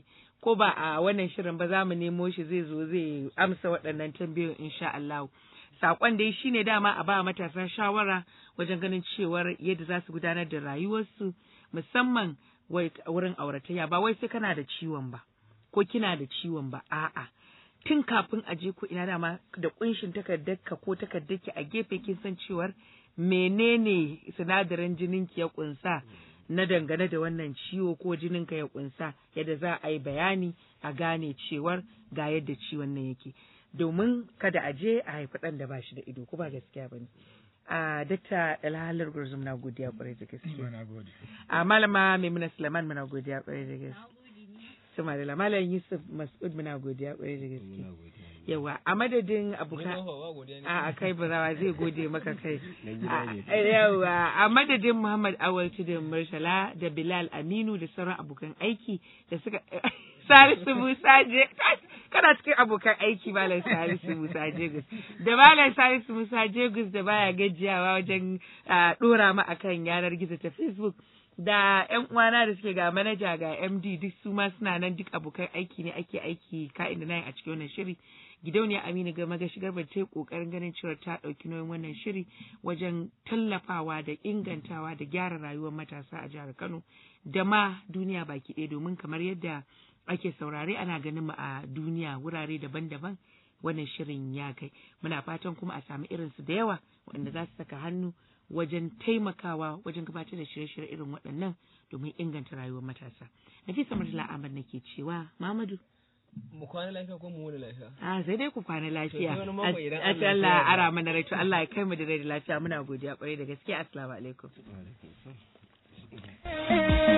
ko ba a wannan shirin ba za mu nemo shi zai zo zai amsa waɗannan tambayoyin insha Allah. Saƙon dai shine dama a ba matasa shawara wajen ganin cewar yadda za su gudanar da rayuwarsu musamman wurin auratayya ba wai sai kana da ciwon ba ko kina da ciwon ba a'a tun kafin a je ko ina dama da kunshin takardarka ko takardarki a gefe kin san cewar menene sinadarin jininki ya kunsa na dangane da wannan ciwo ko jininka ya kunsa yadda za a yi bayani a gane cewar ga yadda ciwon nan yake domin kada a je a haifi ɗan da ba shi da ido ko ba gaskiya ba ne. a dakta dalhalar gurzum na godiya kwarai da gaske a malama maimuna suleiman muna godiya kwarai da gaske sama da malam yusuf mas'ud muna godiya kwarai da gaske yawa a madadin abokan a kai burawa zai gode maka kai yawa a madadin muhammad awal tudun murtala da bilal aminu da sauran abokan aiki da suka Salisu Musa je kana cikin abokan aiki Malam Salisu Musa Jegus da Malam Salisu Musa Jegus da baya gajiyawa wajen dora mu akan yanar gizo ta Facebook da ƴan uwana da suke ga manaja ga MD duk su ma suna nan duk abokan aiki ne ake aiki ka'in da nayi a cikin wannan shiri gidauniya Aminu ga magashi garba ta yi kokarin ganin cewa ta ɗauki nauyin wannan shiri wajen tallafawa da ingantawa da gyara rayuwar matasa a jihar Kano da ma duniya baki ɗaya domin kamar yadda ake saurare ana ganin mu a duniya wurare daban-daban wannan shirin ya kai muna fatan kuma a sami irinsu da yawa waɗanda za su saka hannu wajen taimakawa wajen gabatar da shirye-shirye irin waɗannan domin inganta rayuwar matasa nafisa murtala ahmad nake cewa mamadu mu kwana lafiya ko mu wani lafiya a sai dai ku kwana lafiya wani mako idan a Allah ya Allah yarda. ara mana rai to Allah ya kai mu da rai da lafiya muna godiya kwarai da gaske assalamu alaikum